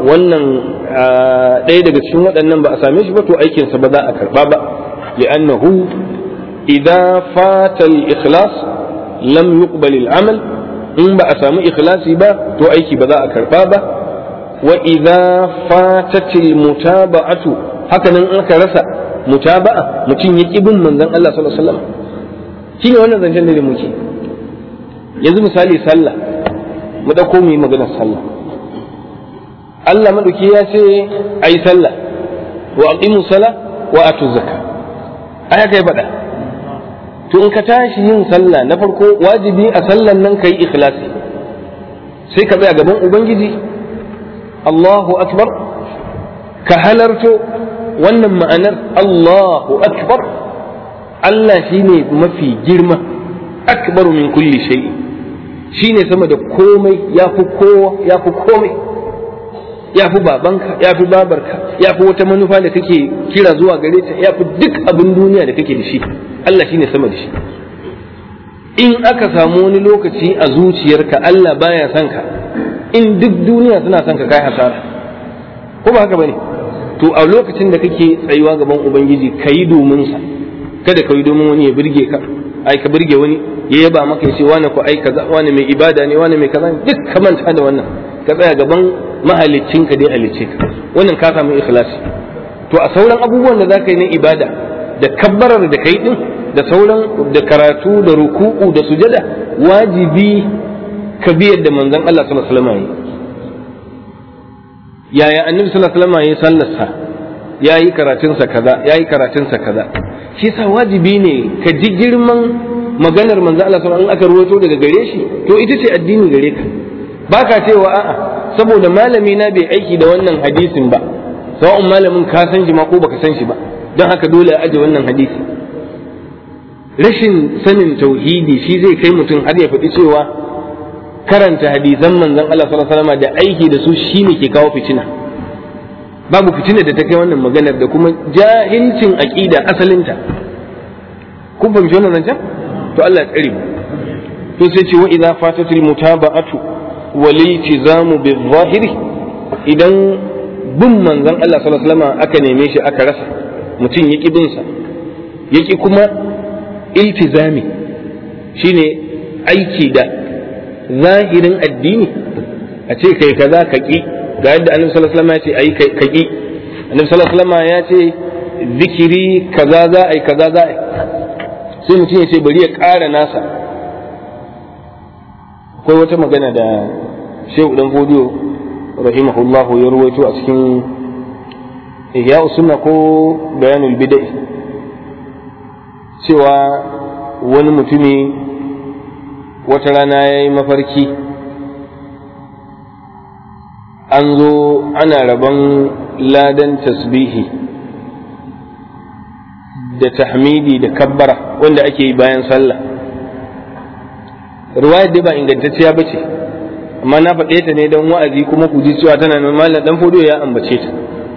wannan ɗaya daga cikin waɗannan ba a same shi ba to aikinsa ba za a karɓa ba li'annahu idza fata al-ikhlas lam yuqbal al-amal in ba a samu ikhlasi ba to aiki ba za a karɓa ba wa idza fatat al-mutaba'atu haka nan aka rasa mutaba'a mutum ya bin manzon Allah sallallahu alaihi wasallam shine wannan zancen da muke yanzu misali sallah mu dauko mu yi maganar sallah Allah maɗauki ya ce a yi sallah wa aqimu sala wa atu zakka ai kai faɗa to in ka tashi yin sallah na farko wajibi a sallan nan kai ikhlasi sai ka tsaya gaban ubangiji Allahu akbar ka halarto wannan ma'anar Allahu akbar Allah shine mafi girma akbaru min kulli shay shine sama da komai yafi kowa yafi komai ya fi babanka ya fi babarka ya fi wata manufa da kake kira zuwa gare ta ya fi duk abin duniya da kake da shi Allah shine sama da shi in aka samu wani lokaci a zuciyarka Allah baya son ka in duk duniya suna son ka kai hasara ko ba haka bane to a lokacin da kake tsayuwa gaban ubangiji kayi domin sa kada ka yi domin wani ya burge ka ai ka burge wani ya yaba maka ya ce wani ko ai kaza wani mai ibada ne wani mai kaza duk ka manta da wannan ka tsaya gaban mahalicin ka dai halicce ka wannan ka samu ikhlasi to a sauran abubuwan da zaka yi na ibada da kabbarar da kai din da sauran da karatu da ruku'u da sujada wajibi ka bi yadda manzon Allah sallallahu alaihi wasallam yaya annabi sallallahu alaihi wasallam ya sallarsa yayi karatunsa kaza yayi karatunsa kaza shi yasa wajibi ne ka ji girman maganar manzon Allah sallallahu alaihi wasallam in aka ruwato daga gare shi to ita ce addini gare ka baka cewa a'a saboda malami na bai aiki da wannan hadisin ba sawa'un malamin ka san shi ma ko baka san shi ba don haka dole a aje wannan hadisi rashin sanin tauhidi shi zai kai mutum har ya faɗi cewa karanta hadisan manzon Allah sallallahu alaihi wasallam da aiki da su shine ke kawo fitina babu fitina da ta kai wannan maganar da kuma jahilcin aqida asalinta kun fahimci wannan zancen to Allah ya tsare mu to sai ce wa idza fatatil mutaba'atu waliltizamu bizahiri idan bin manzon Allah sallallahu alaihi wasallam aka neme shi aka rasa mutum yaki bin sa yaki kuma iltizami shine aiki da zahirin addini a ce kai kaza ka ki ga yadda annabi sallallahu alaihi wasallam ya ce ayi ka ki annabi sallallahu alaihi wasallam ya ce zikiri kaza za a yi kaza za a yi sai mutum ya ce bari ya ƙara nasa akwai wata magana da shehu dan fodiyo rahimahullah ya ruwaito a cikin ihya sunna ko bayanul bidai cewa wani mutumi wata rana ya yi mafarki an zo ana rabon ladan tasbihi da tahmidi da kabbara wanda ake yi bayan sallah ruwayar dai ba ingantacciya ba ce amma na faɗe ta ne don wa'azi kuma ku ji cewa tana nan malam dan fodo ya ambace ta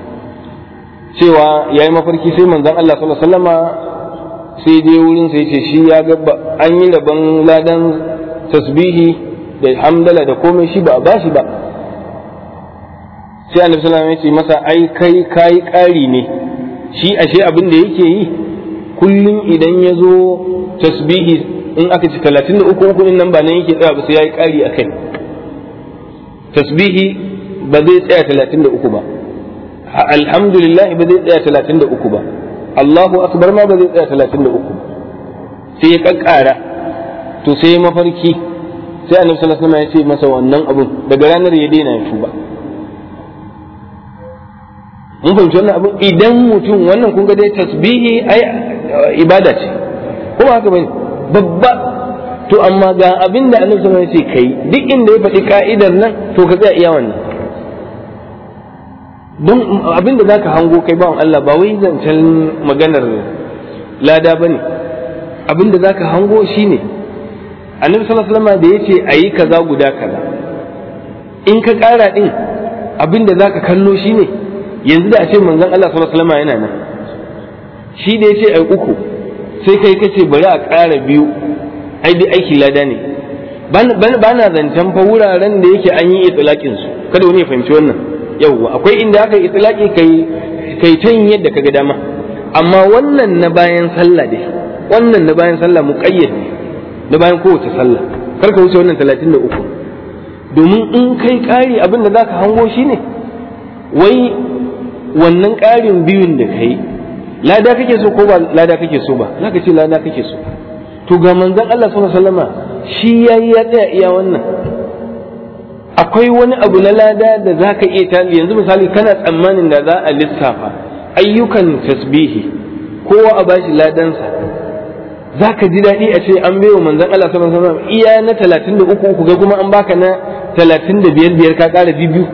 cewa yayi mafarki sai manzon Allah sallallahu alaihi wasallama sai dai wurin sai ce shi ya ga an yi rabon ladan tasbihi da hamdala da komai shi ba a bashi ba sai annabi sallallahu alaihi wasallam ya ce masa ai kai kai ƙari ne shi ashe abin da yake yi kullum idan ya zo tasbihi in aka ci talatin da uku uku in nan ba nan yake tsaya ba sai ya yi ƙari a kai tasbihi ba zai tsaya talatin da uku ba alhamdulillah ba zai tsaya talatin da uku ba Allahu akbar ma ba zai tsaya talatin da uku sai ya kakkara to sai ya mafarki sai annabi sallallahu alaihi wasallam ya ce masa wannan abun daga ranar ya daina ya tuba mun fahimci wannan abun idan mutum wannan kun ga dai tasbihi ai ibada ce kuma haka bane babba to amma ga abin da annabi sallallahu alaihi wasallam ya ce kai duk inda ya faɗi ka'idar nan to ka tsaya iya wannan don abin da zaka hango kai bawan Allah ba wai zancen maganar lada bane abin da zaka hango shine annabi sallallahu alaihi wasallam da yace ayi kaza guda kaza in ka ƙara din abin da zaka kallo shine yanzu da a ce manzon Allah sallallahu alaihi wasallam yana nan shi da yace ai uku sai kai kace bari a ƙara biyu ai dai aiki lada ne ba na zancen fa wuraren da yake an yi itlaqin su kada wani ya fahimci wannan yawwa akwai inda aka yi itlaqi kai kai ta yin yadda kaga dama amma wannan na bayan sallah dai wannan na bayan sallah muqayyad ne na bayan kowace sallah kar ka wuce wannan 33 domin in kai ƙari abin da zaka hango shine wai wannan ƙarin biyun da kai lada kake so ko ba lada kake so ba zaka ce lada kake so to ga manzon Allah sallallahu alaihi wasallama shi yayi ya tsaya iya wannan akwai wani abu na lada da za ka iya tali yanzu misali kana tsammanin da za a lissafa ayyukan tasbihi kowa a bashi ladansa za ka ji daɗi a ce an baiwa manzon Allah sallallahu alaihi wasallam iya na 33 uku ga kuma an baka na 35 biyar ka ƙara biyu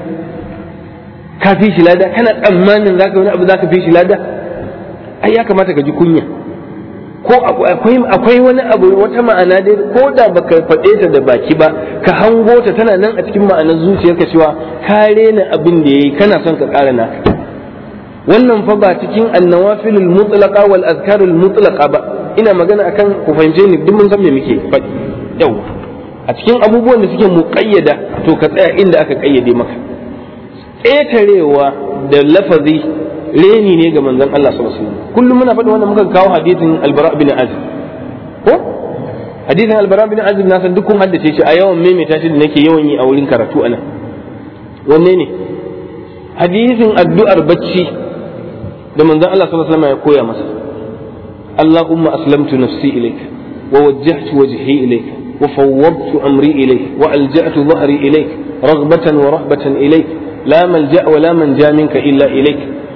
ka fi shi lada kana tsammanin za ka wani abu za ka fi shi lada ai ya kamata ka ji kunya ko akwai wani abu wata ma'ana dai ko da baka faɗe ta da baki ba ka hango ta tana nan a cikin ma'anar zuciyarka cewa ka rena abin da yayi kana son ka ƙara naka wannan fa ba cikin annawafilul mutlaqa wal azkarul mutlaqa ba ina magana akan ku fahimce ni duk mun san me muke faɗi yau a cikin abubuwan da suke muƙayyada to ka tsaya inda aka ƙayyade maka ƙetarewa da lafazi reni ne ga manzon Allah sallallahu alaihi wasallam kullum muna faɗi wannan muka kawo hadisin albara bin azib ko hadisin albara bin azib na san dukkan haddace shi a yawan maimaita shi da nake yawan yi a wurin karatu anan wanne ne hadisin addu'ar bacci da manzon Allah sallallahu alaihi wasallam ya koya masa اللهم أسلمت نفسي إليك ووجهت وجهي إليك وفوضت أمري إليك وألجأت ظهري إليك رغبة ورهبة إليك لا ملجأ ولا منجا منك إلا إليك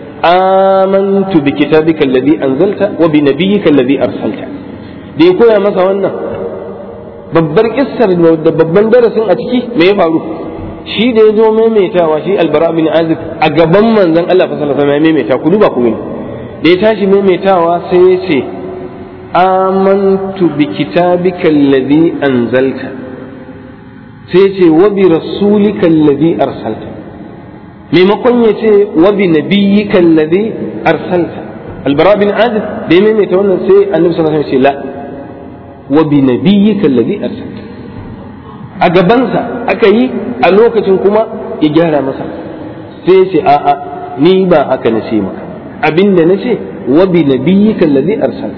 آمنت بكتابك الذي أنزلت وبنبيك الذي أرسلت دي كويا مسا wannan babbar kissar da babban darasin a ciki me ya faru shi da ya zo maimaitawa shi albara bin azib a gaban manzon Allah fa sallallahu alaihi maimaita ku duba ku gani da ya tashi maimaitawa sai ya ce amantu bi kitabika alladhi anzalta sai ya ce wa bi rasulika alladhi arsalta maimakon ya ce wa bi nabiyyika alladhi arsalta albara bin azib da ya maimaita wannan sai annabi sallallahu alaihi wasallam ya ce la wa bi nabiyyika alladhi arsalta a gabansa aka yi a lokacin kuma ya gyara masa sai ya ce a'a ni ba haka na ce maka abinda na ce wa bi nabiyyika alladhi arsalta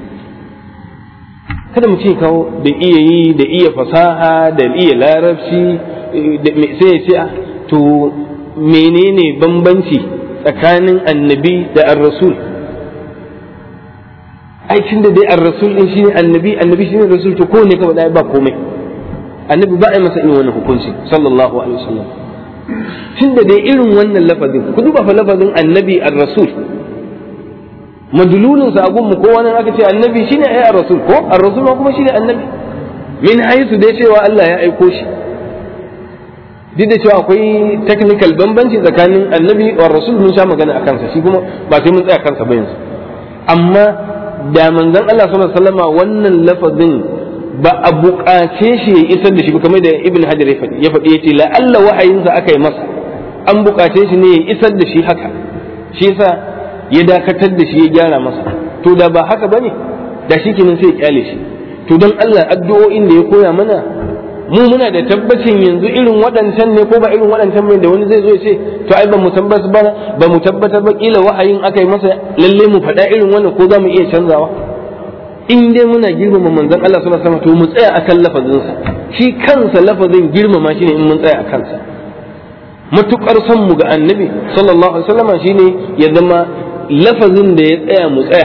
kada mu ce kawo da iya yi da iya fasaha da iya larabci sai ya ce to menene bambanci tsakanin annabi da ar-rasul ai tunda dai ar-rasul din shine annabi annabi shine rasul to kowane kawai dai ba komai annabi ba a masa irin wannan hukunci sallallahu alaihi wasallam tunda dai irin wannan lafazin ku duba fa lafazin annabi ar-rasul madlulun sa gun mu kowa nan aka ce annabi shine ai ar-rasul ko ar-rasul kuma shine annabi min haisu dai cewa Allah ya aiko shi duk da cewa akwai technical bambanci tsakanin annabi wa rasul mun sha magana a kansa shi kuma ba sai mun tsaya kansa ba yanzu amma da manzon Allah sallallahu alaihi wasallama wannan lafazin ba a buƙace shi ya isar da shi kamar da ibn hajar ya faɗi ya faɗi yace la Allah wahayinsa aka yi masa an buƙace shi ne ya isar da shi haka shi yasa ya dakatar da shi ya gyara masa to da ba haka bane da shi kenan sai ya kyale shi to don Allah addu'o'in da ya koya mana mu muna da tabbacin yanzu irin waɗancan ne ko ba irin waɗancan ne da wani zai zo ya ce to ai ba mu tabbatar ba ba mu tabbatar ba kila wahayin aka yi masa lalle mu faɗa irin wannan ko za mu iya canzawa in dai muna girmama manzon Allah sallallahu alaihi wasallam to mu tsaya akan lafazinsa shi kansa lafazin girmama shi ne in mun tsaya a kansa matukar son mu ga annabi sallallahu alaihi wasallam shine ya zama lafazin da ya tsaya mu tsaya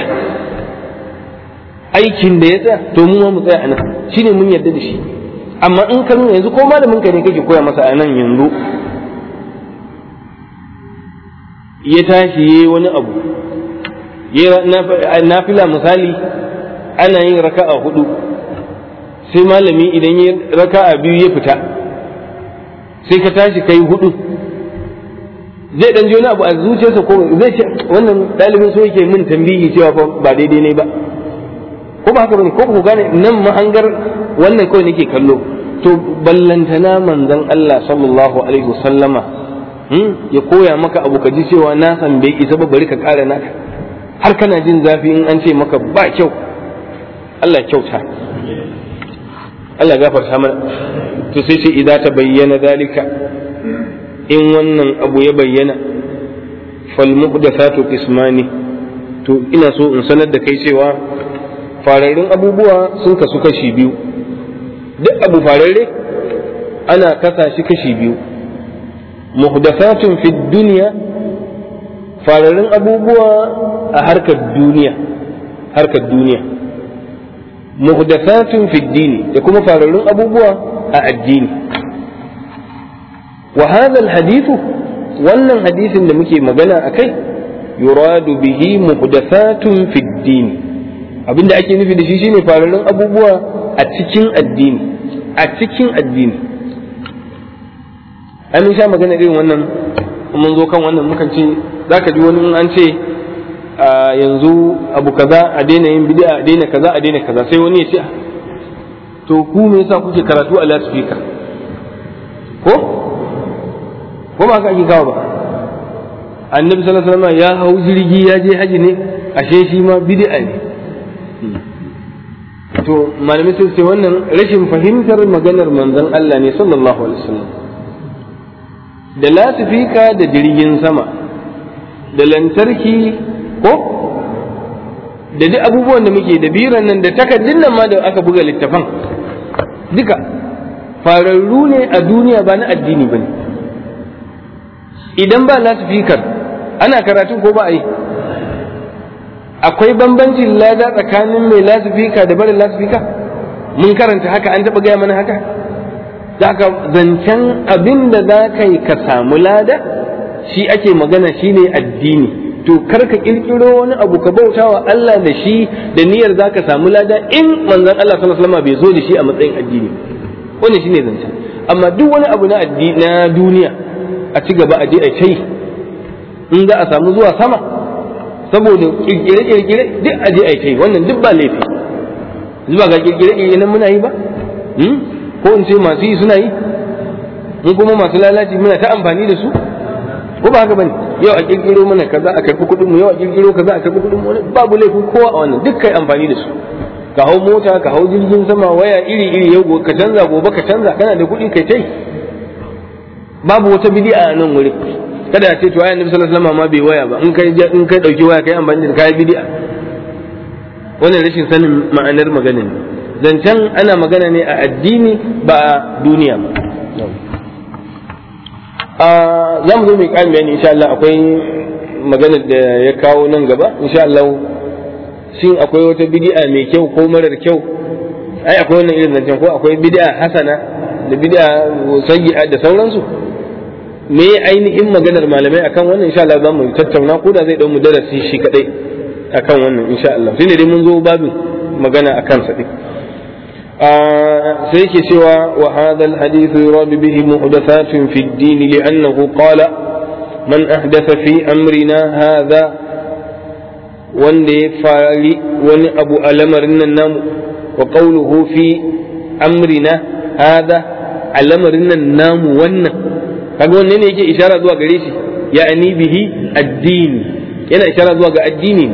aikin da ya tsaya to mu ma mu tsaya anan shine mun yarda da shi amma in ka nuna yanzu ko malamin ka ne kake koya masa a nan yanzu ya tashi yayi wani abu na fila misali ana yin raka'a hudu sai malami idan ya raka'a biyu ya fita sai ka tashi kai hudu zai dan wani abu a zuciyarsa ko zai ce wannan dalibin so yake min tambihi cewa ba daidai ne ba ko ba haka bane ko ku gane nan mahangar wannan kawai nake kallo to ballantana manzon Allah sallallahu alaihi wasallama ya koya maka abu ka ji cewa na san bai isa ba bari ka kara naka har kana jin zafi in an ce maka ba kyau Allah kyauta Allah gafarta mana to sai ce idza ta bayyana dalika in wannan abu ya bayyana fal muhdathatu qismani to ina so in sanar da kai cewa fararrun abubuwa sun kasu kashi biyu duk abu fararre ana kasa shi kashi biyu muhdathatun fi dunya fararrun abubuwa a harkar duniya harkar duniya muhdathatun fi dini da kuma fararrun abubuwa a addini wa hadha alhadithu wannan hadisin da muke magana akai yuradu bihi muhdathatun fi dini abinda ake nufi da shi shine fararrun abubuwa a cikin addini a cikin addini an sha magana irin wannan mun zo kan wannan mukan ce zaka ji wani an ce yanzu abu kaza a daina yin bid'a a daina kaza a daina kaza sai wani ya ce to ku me yasa kuke karatu a loudspeaker ko ko ba ka ake kawo ba annabi sallallahu alaihi wasallam ya hau jirgi ya je haji ne ashe shi ma bid'a ne to malamai sun ce wannan rashin fahimtar maganar manzon Allah ne sallallahu alaihi wasallam da lasifika da jirgin sama da lantarki ko da duk abubuwan da muke da biran nan da takardun nan ma da aka buga littafan duka fararru ne a duniya ba na addini ba ne idan ba lasifikar ana karatu ko ba a yi akwai bambancin lada tsakanin mai lasifika da barin lasifika mun karanta haka an taɓa gaya mana haka za ka zancen abin da za ka yi ka samu lada shi ake magana shi ne addini to kar ka kirkiro wani abu ka bauta wa Allah da shi da niyyar za ka samu lada in manzon Allah sallallahu alaihi wasallam bai zo da shi a matsayin addini wannan shine zancen amma duk wani abu na addini na duniya a ci gaba a je a kai in za a samu zuwa sama saboda kirkire kirkire duk a je a kai wannan duk ba laifi zuwa ga kirkire kirkire nan muna yi ba ko in ce masu yi suna yi in kuma masu lalaci muna ta amfani da su ko ba haka bane yau a kirkiro mana kaza a karbi kuɗin mu yau a kirkiro kaza a karbi kuɗin mu babu laifin kowa a wannan duk kai amfani da su ka hau mota ka hau jirgin sama waya iri iri yau ka canza gobe ka canza kana da kuɗi kai tai babu wata bid'a a nan wuri kada a ce to ayan nabi sallallahu alaihi wasallam ma bai waya ba in kai in kai dauki waya kai amfani da kai bid'a wannan rashin sanin ma'anar magana ne zancen ana magana ne a addini ba a duniya ba za mu zo mai ƙarin bayani insha Allah akwai maganar da ya kawo nan gaba insha Allah shin akwai wata bid'a mai kyau ko marar kyau ai akwai wannan irin zancen ko akwai bid'a hasana da bid'a sayyi'a da sauransu me ainihin maganar malamai akan wannan insha Allah za mu tattauna ko da zai dau mu darasi shi kadai akan wannan insha Allah sai dai mun zo babin magana akan sa din sai yake cewa wa hadha alhadith yurad bihi muhdathatun fi ad-din li'annahu qala man ahdatha fi amrina hadha wanda ya fari wani abu a lamarin nan namu wa qawluhu fi amrina hadha a lamarin nan namu wannan kaga wanne ne yake ishara zuwa gare shi ya'ani bihi addini yana ishara zuwa ga addini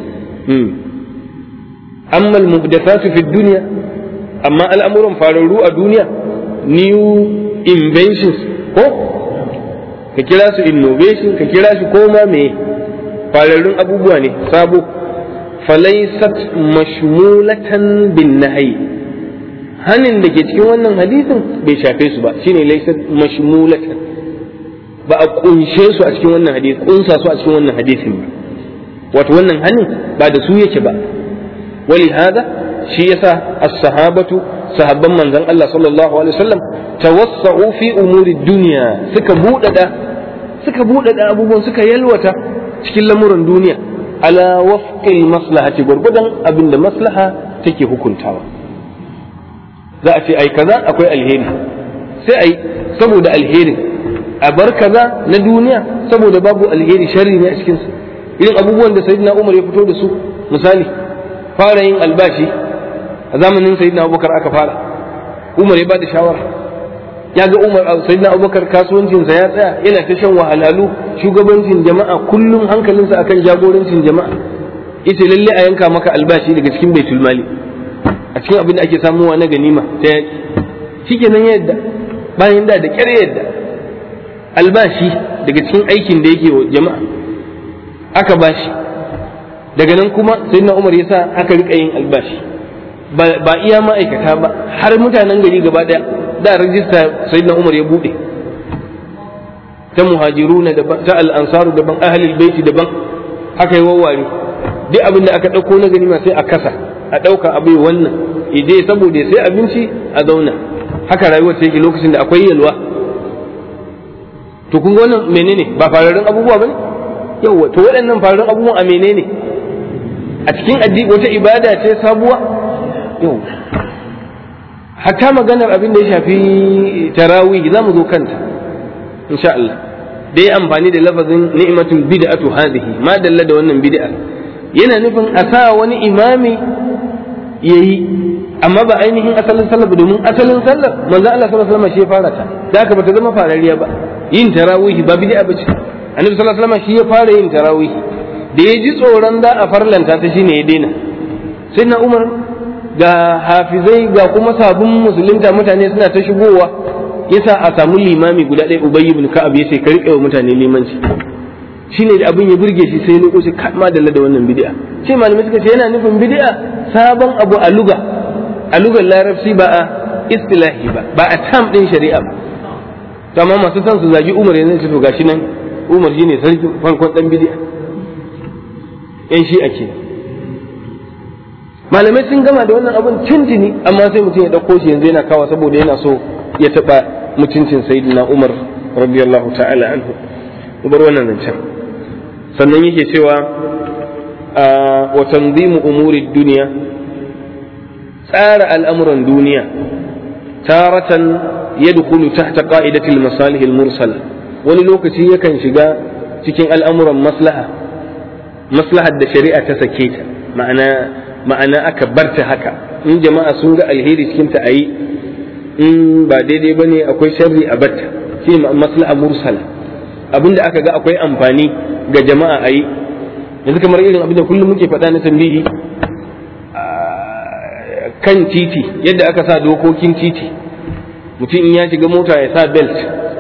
amma al-muhdathatu fi dunya amma al'amuran fararru a duniya new inventions ko ka kira su innovation ka kira shi koma me fararrun abubuwa ne sabo falaisat mashmulatan bin nahyi hanin da ke cikin wannan hadisin bai shafe su ba shine laisat mashmulatan ba a kunshe su a cikin wannan hadisi kunsa su a cikin wannan hadisin ba wato wannan hanin ba da su yake ba wali hada shi yasa as-sahabatu sahabban manzon Allah sallallahu alaihi wasallam tawassa'u fi umuri dunya suka budada suka budada abubuwan suka yalwata cikin lamuran duniya ala wafqil maslahati gurgudan abinda maslaha take hukuntawa za a ce ai kaza akwai alheri sai ai saboda alherin a bar kaza na duniya saboda babu alheri sharri ne a cikin su irin abubuwan da sayyidina Umar ya fito da su misali fara yin albashi a zamanin sayyidina Abubakar aka fara Umar ya bada shawara ya ga Umar sayyidina Abubakar kasuwancin sa ya tsaya yana ta shan wahalalu shugabancin jama'a kullum hankalinsa akan jagorancin jama'a ita lalle a yanka maka albashi daga cikin baitul mali a cikin abin da ake samuwa na ganima ta yaki shikenan yadda bayan da da kyar yadda albashi daga cikin aikin da yake wa jama'a aka bashi daga nan kuma sayyidina umar ya sa aka rika yin albashi ba iya ma'aikata ba har mutanen gari gaba daya da rajista sayyidina umar ya bude ta muhajiruna daban ta al'ansaru daban ahlul baiti daban haka yi wawware duk abin da aka ɗauko na ganima sai a kasa a ɗauka abu wannan idai saboda sai abinci a zauna haka rayuwar ta yake lokacin da akwai yalwa to kun ga wannan menene ba fararen abubuwa bane yawa to waɗannan fararen abubuwan a menene a cikin addini wata ibada ce sabuwa yau hatta maganar abin da ya shafi tarawih za mu zo kanta insha Allah dai amfani da lafazin ni'matul bid'atu hadhihi ma dalla da wannan bid'a yana nufin a sa wani imami yayi amma ba ainihin asalin sallar ba domin asalin sallar manzo Allah sallallahu alaihi wasallam shi ya fara ta da haka bata zama farariya ba yin tarawih ba bid'a bace annabi sallallahu alaihi wasallam shi ya fara yin tarawih da ya ji tsoron za a farlanta ta shine ya daina sai na Umar ga hafizai ga kuma sabon musulunta mutane suna ta shigowa yasa a samu limami guda ɗaya ubayy ibn ka'ab yace ka riƙe wa mutane limanci shine da abin ya burge shi sai lokaci ma da da wannan bid'a sai malamai suka ce yana nufin bid'a sabon abu a luga a lugar larabci ba a istilahi ba ba a tam din shari'a ba to amma masu son su zagi umar yanzu su to gashi nan umar shine sarki farkon dan bid'a yan shi ake malamai sun gama da wannan abun tuntuni amma sai mutum ya dauko shi yanzu yana kawa saboda yana so ya taba mutuncin sayyidina umar radiyallahu ta'ala anhu bar wannan zancen sannan yake cewa wa tanzimu umuri duniya tsara al'amuran duniya taratan yadkhulu tahta qa'idati al-masalih al-mursala wani lokaci yakan shiga cikin al'amuran maslaha maslahar da shari'a ta sake ta ma'ana ma'ana aka barta haka in jama'a sun ga alheri cikin ta ayi in ba daidai bane akwai sharri a batta shi maslaha mursala abinda aka ga akwai amfani ga jama'a ayi yanzu kamar irin abin da kullum muke faɗa na tambihi kan titi yadda aka sa dokokin titi mutum in ya shiga mota ya sa belt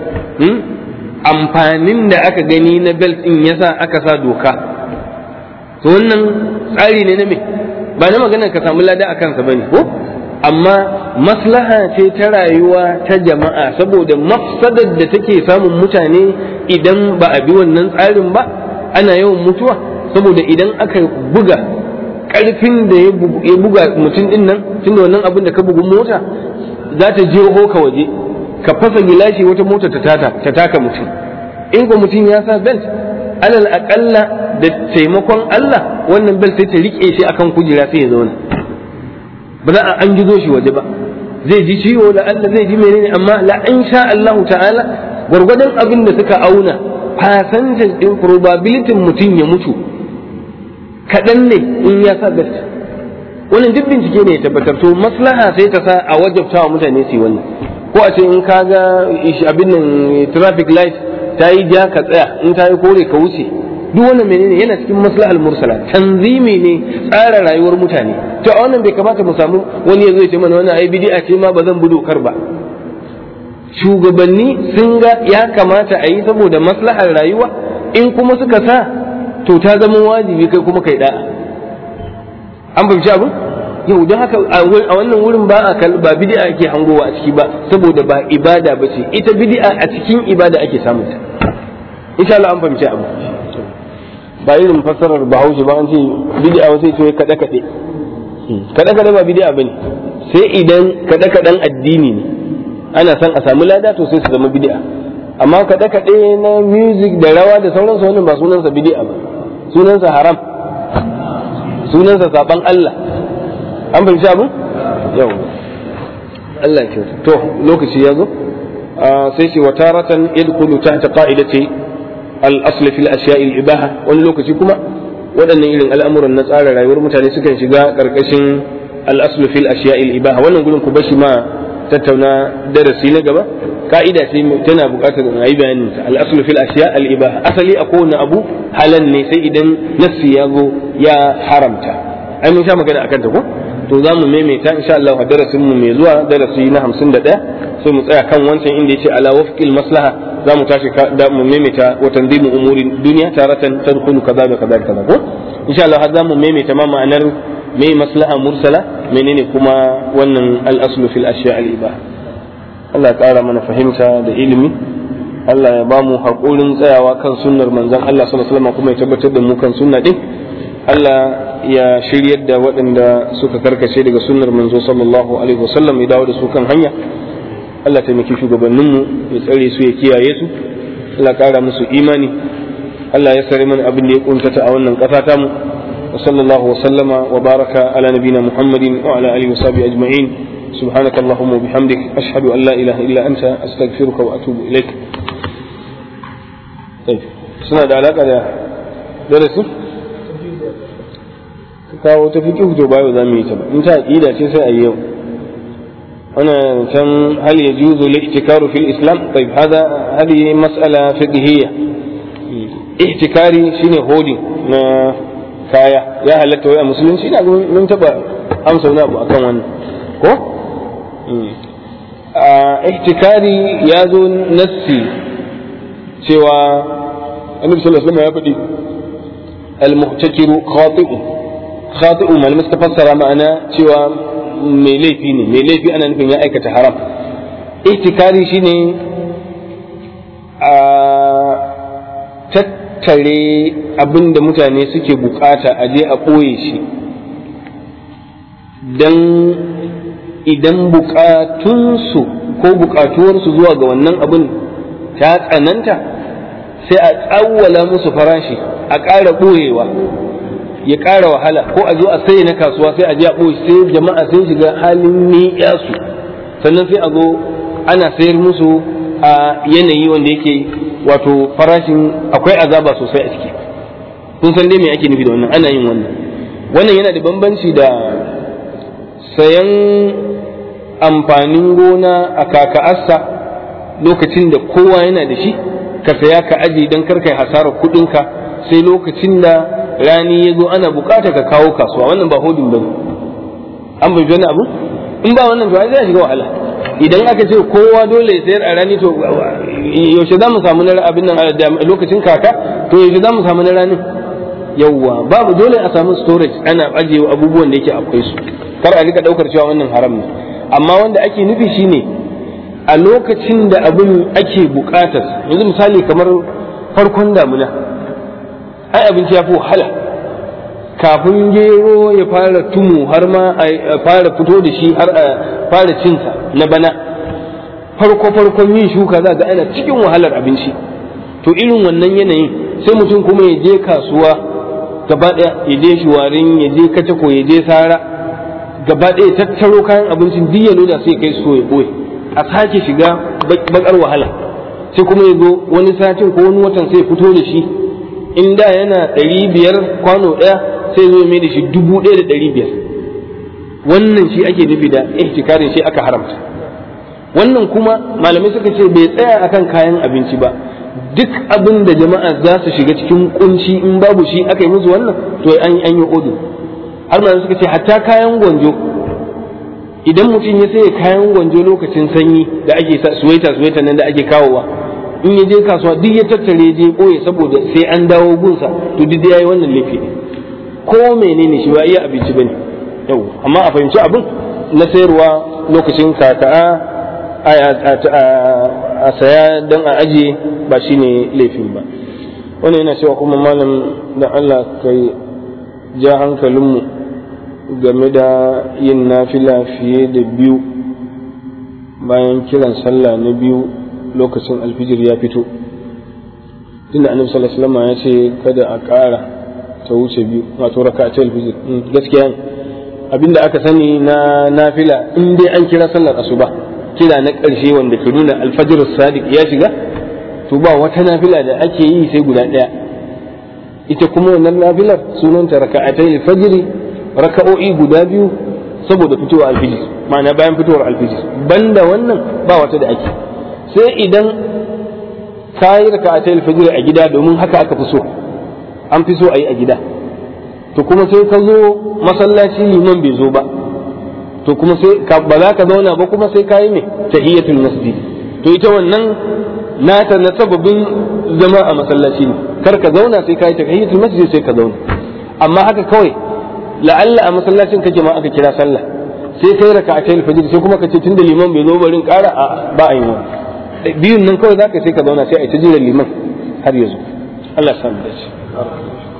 amfanin da aka gani na belt in ya sa aka sa doka to wannan tsari ne na me ba na maganar ka samu lada a kansa bane ko amma maslaha ce ta rayuwa ta jama'a saboda mafsadar da take samun mutane idan ba a bi wannan tsarin ba ana yawan mutuwa saboda idan aka buga karfin da ya buga mutum din nan tunda wannan abin da ka bugu mota za ta je ka waje ka fasa gilashi wata mota ta taka mutum in ko mutum ya sa belt alal aƙalla da taimakon Allah wannan belt sai ta rike shi akan kujera sai ya zauna ba za a an gizo shi waje ba zai ji ciwo da Allah zai ji menene amma la in sha Allah ta'ala gwargwadon abin da suka auna percentage din probability mutum ya mutu kaɗan ne in ya sa belt wannan duk bincike ne ya tabbatar to maslaha sai ta sa a wajabta wa mutane su yi wannan ko a ce in ka ga abin nan traffic light ta yi ja ka tsaya in ta yi kore ka wuce duk wannan menene yana cikin maslahal mursala tanzimi ne tsara rayuwar mutane to a wannan bai kamata mu samu wani ya zo ya ce mana wannan ai bid'a ce ma ba zan bi dokar ba shugabanni sun ga ya kamata a yi saboda maslahar rayuwa in kuma suka sa to ta zama wajibi kai kuma kai da'a an fahimci abin yau don haka a wannan wurin ba a ba bid'a ake hangowa a ciki ba saboda ba ibada ba ce ita bid'a a cikin ibada ake samun ta insha Allah an fahimci abu ba irin fassarar bahaushe ba an ce bid'a wasu ce kaɗe kaɗe kaɗe kaɗe ba bid'a bane sai idan kaɗe kaɗen addini ne ana son a samu lada to sai su zama bid'a amma kaɗe kaɗe na music da rawa da sauransu wannan ba sunansa bid'a ba sunansa haram sunansa saban Allah an fahimci abin yau Allah ya kyauta to lokaci ya zo sai ce wa taratan yadkhulu tahta qa'idati al-asl fil ashiya' al-ibaha wani lokaci kuma waɗannan irin al'amuran na tsara rayuwar mutane sukan shiga karkashin al-asl fil ashiya' al-ibaha wannan gurin ku bashi ma tattauna darasi na gaba ka'ida ce tana buƙatar a yi bayanin ta al-asl fil ashiya' al-ibaha asali a kowane abu halal ne sai idan nassi ya zo ya haramta ai mun sha magana akan ta ko to za mu maimaita insha Allah a darasin mu mai zuwa darasi na 51 sai mu tsaya kan wancan inda yace ala wafqil maslaha za mu tashi da mu maimaita wa tanzimu umurin duniya taratan tadkhulu kaza da kaza kaza ko insha Allah za mu maimaita ma ma'anar me maslaha mursala menene kuma wannan al-aslu fil ashya al-ibaha Allah ya ƙara mana fahimta da ilimi Allah ya ba mu haƙurin tsayawa kan sunnar manzon Allah sallallahu alaihi wasallam kuma ya tabbatar da mu kan sunna din Allah ya shiryar da waɗanda suka karkace daga sunnar manzo sallallahu alaihi wasallam ya dawo da su kan hanya Allah taimaki shugabanninmu ya tsare su ya kiyaye su Allah ƙara musu imani Allah ya sare mana abin da ya kuntata a wannan ƙasa tamu wa sallallahu wa sallama wa baraka ala nabina Muhammadin wa ala alihi wa sahbihi ajma'in سبحانك اللهم وبحمدك أشهد أن لا إله إلا أنت أستغفرك وأتوب إليك طيب سنة علاقة درس kawo ta fiƙi to bayo za mu yi ta ba in ta aƙida ce sai a yi yau ana can hal ya juzu li'tikaru fil islam tayyib hada hadi mas'ala fiqhiyya ihtikari shine holding na kaya ya halatta wai a musulunci ina mun taba amsa wani abu akan wannan ko ihtikari ya zo nassi cewa annabi sallallahu alaihi wasallam ya faɗi al-muhtakiru khati'u khati'u malamai suka fassara ma'ana cewa mai laifi ne mai laifi ana nufin ya aikata haram ihtikari shine a tattare abin da mutane suke bukata a je a ɓoye shi don idan bukatunsu ko bukatuwarsu zuwa ga wannan abin ta tsananta sai a tsawwala musu farashi a ƙara ɓoyewa ya ƙara wahala ko a zo a sai na kasuwa sai a je a ɓoye sai jama'a sun shiga halin ni'yasu sannan sai a zo ana sayar musu a yanayi wanda yake wato farashin akwai azaba sosai a ciki kun san dai me ake nufi da wannan ana yin wannan wannan yana da bambanci da sayan amfanin gona a kaka'arsa lokacin da kowa yana da shi ka saya ka aje don karkai hasarar kuɗinka sai lokacin da rani ya zo ana bukata ka kawo kasuwa wannan ba hodin ba an bai wani abu in ba wannan to zai shiga wahala idan aka ce kowa dole ya sayar a rani to yaushe za mu samu na abin nan lokacin kaka to yaushe za mu samu na ranin yawwa babu dole a samu storage ana ajiye abubuwan da yake akwai su kar a rika daukar cewa wannan haram ne amma wanda ake nufi shine a lokacin da abin ake bukatar yanzu misali kamar farkon damuna ai abinci ya fi wahala kafin gero ya fara tumu har ma a fara fito da shi har a fara cinsa na bana farko farkon yin shuka za ga ana cikin wahalar abinci to irin wannan yanayin sai mutum kuma ya je kasuwa gaba ɗaya ya je shuwarin ya je kacako ya je sara gaba ɗaya tattaro kayan abincin duk ya loda sai kai so ya ɓoye a sake shiga bakar wahala sai kuma ya zo wani satin ko wani watan sai ya fito da shi in da yana ɗari biyar kwano ɗaya sai zo mai da shi dubu ɗaya da ɗari biyar wannan shi ake nufi da ihtikarin shi aka haramta wannan kuma malamai suka ce bai tsaya akan kayan abinci ba duk abin da jama'a za su shiga cikin kunci in babu shi aka yi musu wannan to an an yi odu har malamai suka ce hatta kayan gwanjo idan mutum ya saye kayan gwanjo lokacin sanyi da ake sa suwaita suwaita nan da ake kawowa in ya je kasuwa duk ya tattare je boye saboda sai an dawo gunsa to duk yayi wannan laifi ne ko menene shi ba iya abinci bane yau amma a fahimci abin na sayarwa lokacin kaka'a a saya don a ajiye ba shine laifin ba wannan yana cewa kuma malam da Allah kai ja hankalinmu game da yin nafila fiye da biyu bayan kiran sallah na biyu lokacin alfijir ya fito tunda annabi sallallahu alaihi wasallam ya ce kada a ƙara ta wuce biyu wato raka ta alfijir gaskiya ne abinda aka sani na nafila in dai an kira sallar asuba kira na ƙarshe wanda ke nuna alfajir sadiq ya shiga to ba wata nafila da ake yi sai guda ɗaya ita kuma wannan nafilar sunanta raka'atai alfajiri raka'o'i guda biyu saboda fitowar alfijir ma'ana bayan fitowar alfijir banda wannan ba wata da ake sai idan ka yi raka'atai alfajiri a gida domin haka aka fi so an fi so a yi a gida to kuma sai ka zo masallaci liman bai zo ba to kuma sai ba za ka zauna ba kuma sai ka yi me tahiyatul masjid to ita wannan nata na sababin zama a masallaci ne kar ka zauna sai ka yi tahiyatul masjid sai ka zauna amma haka kawai la'alla a masallacin kake ma aka kira sallah sai kai raka a tayin fajr sai kuma ka ce tunda liman bai zo barin ƙara a ba a yi biyun nan kawai zaka sai ka zauna sai a yi ta jiran liman har ya zo Allah ya samu dace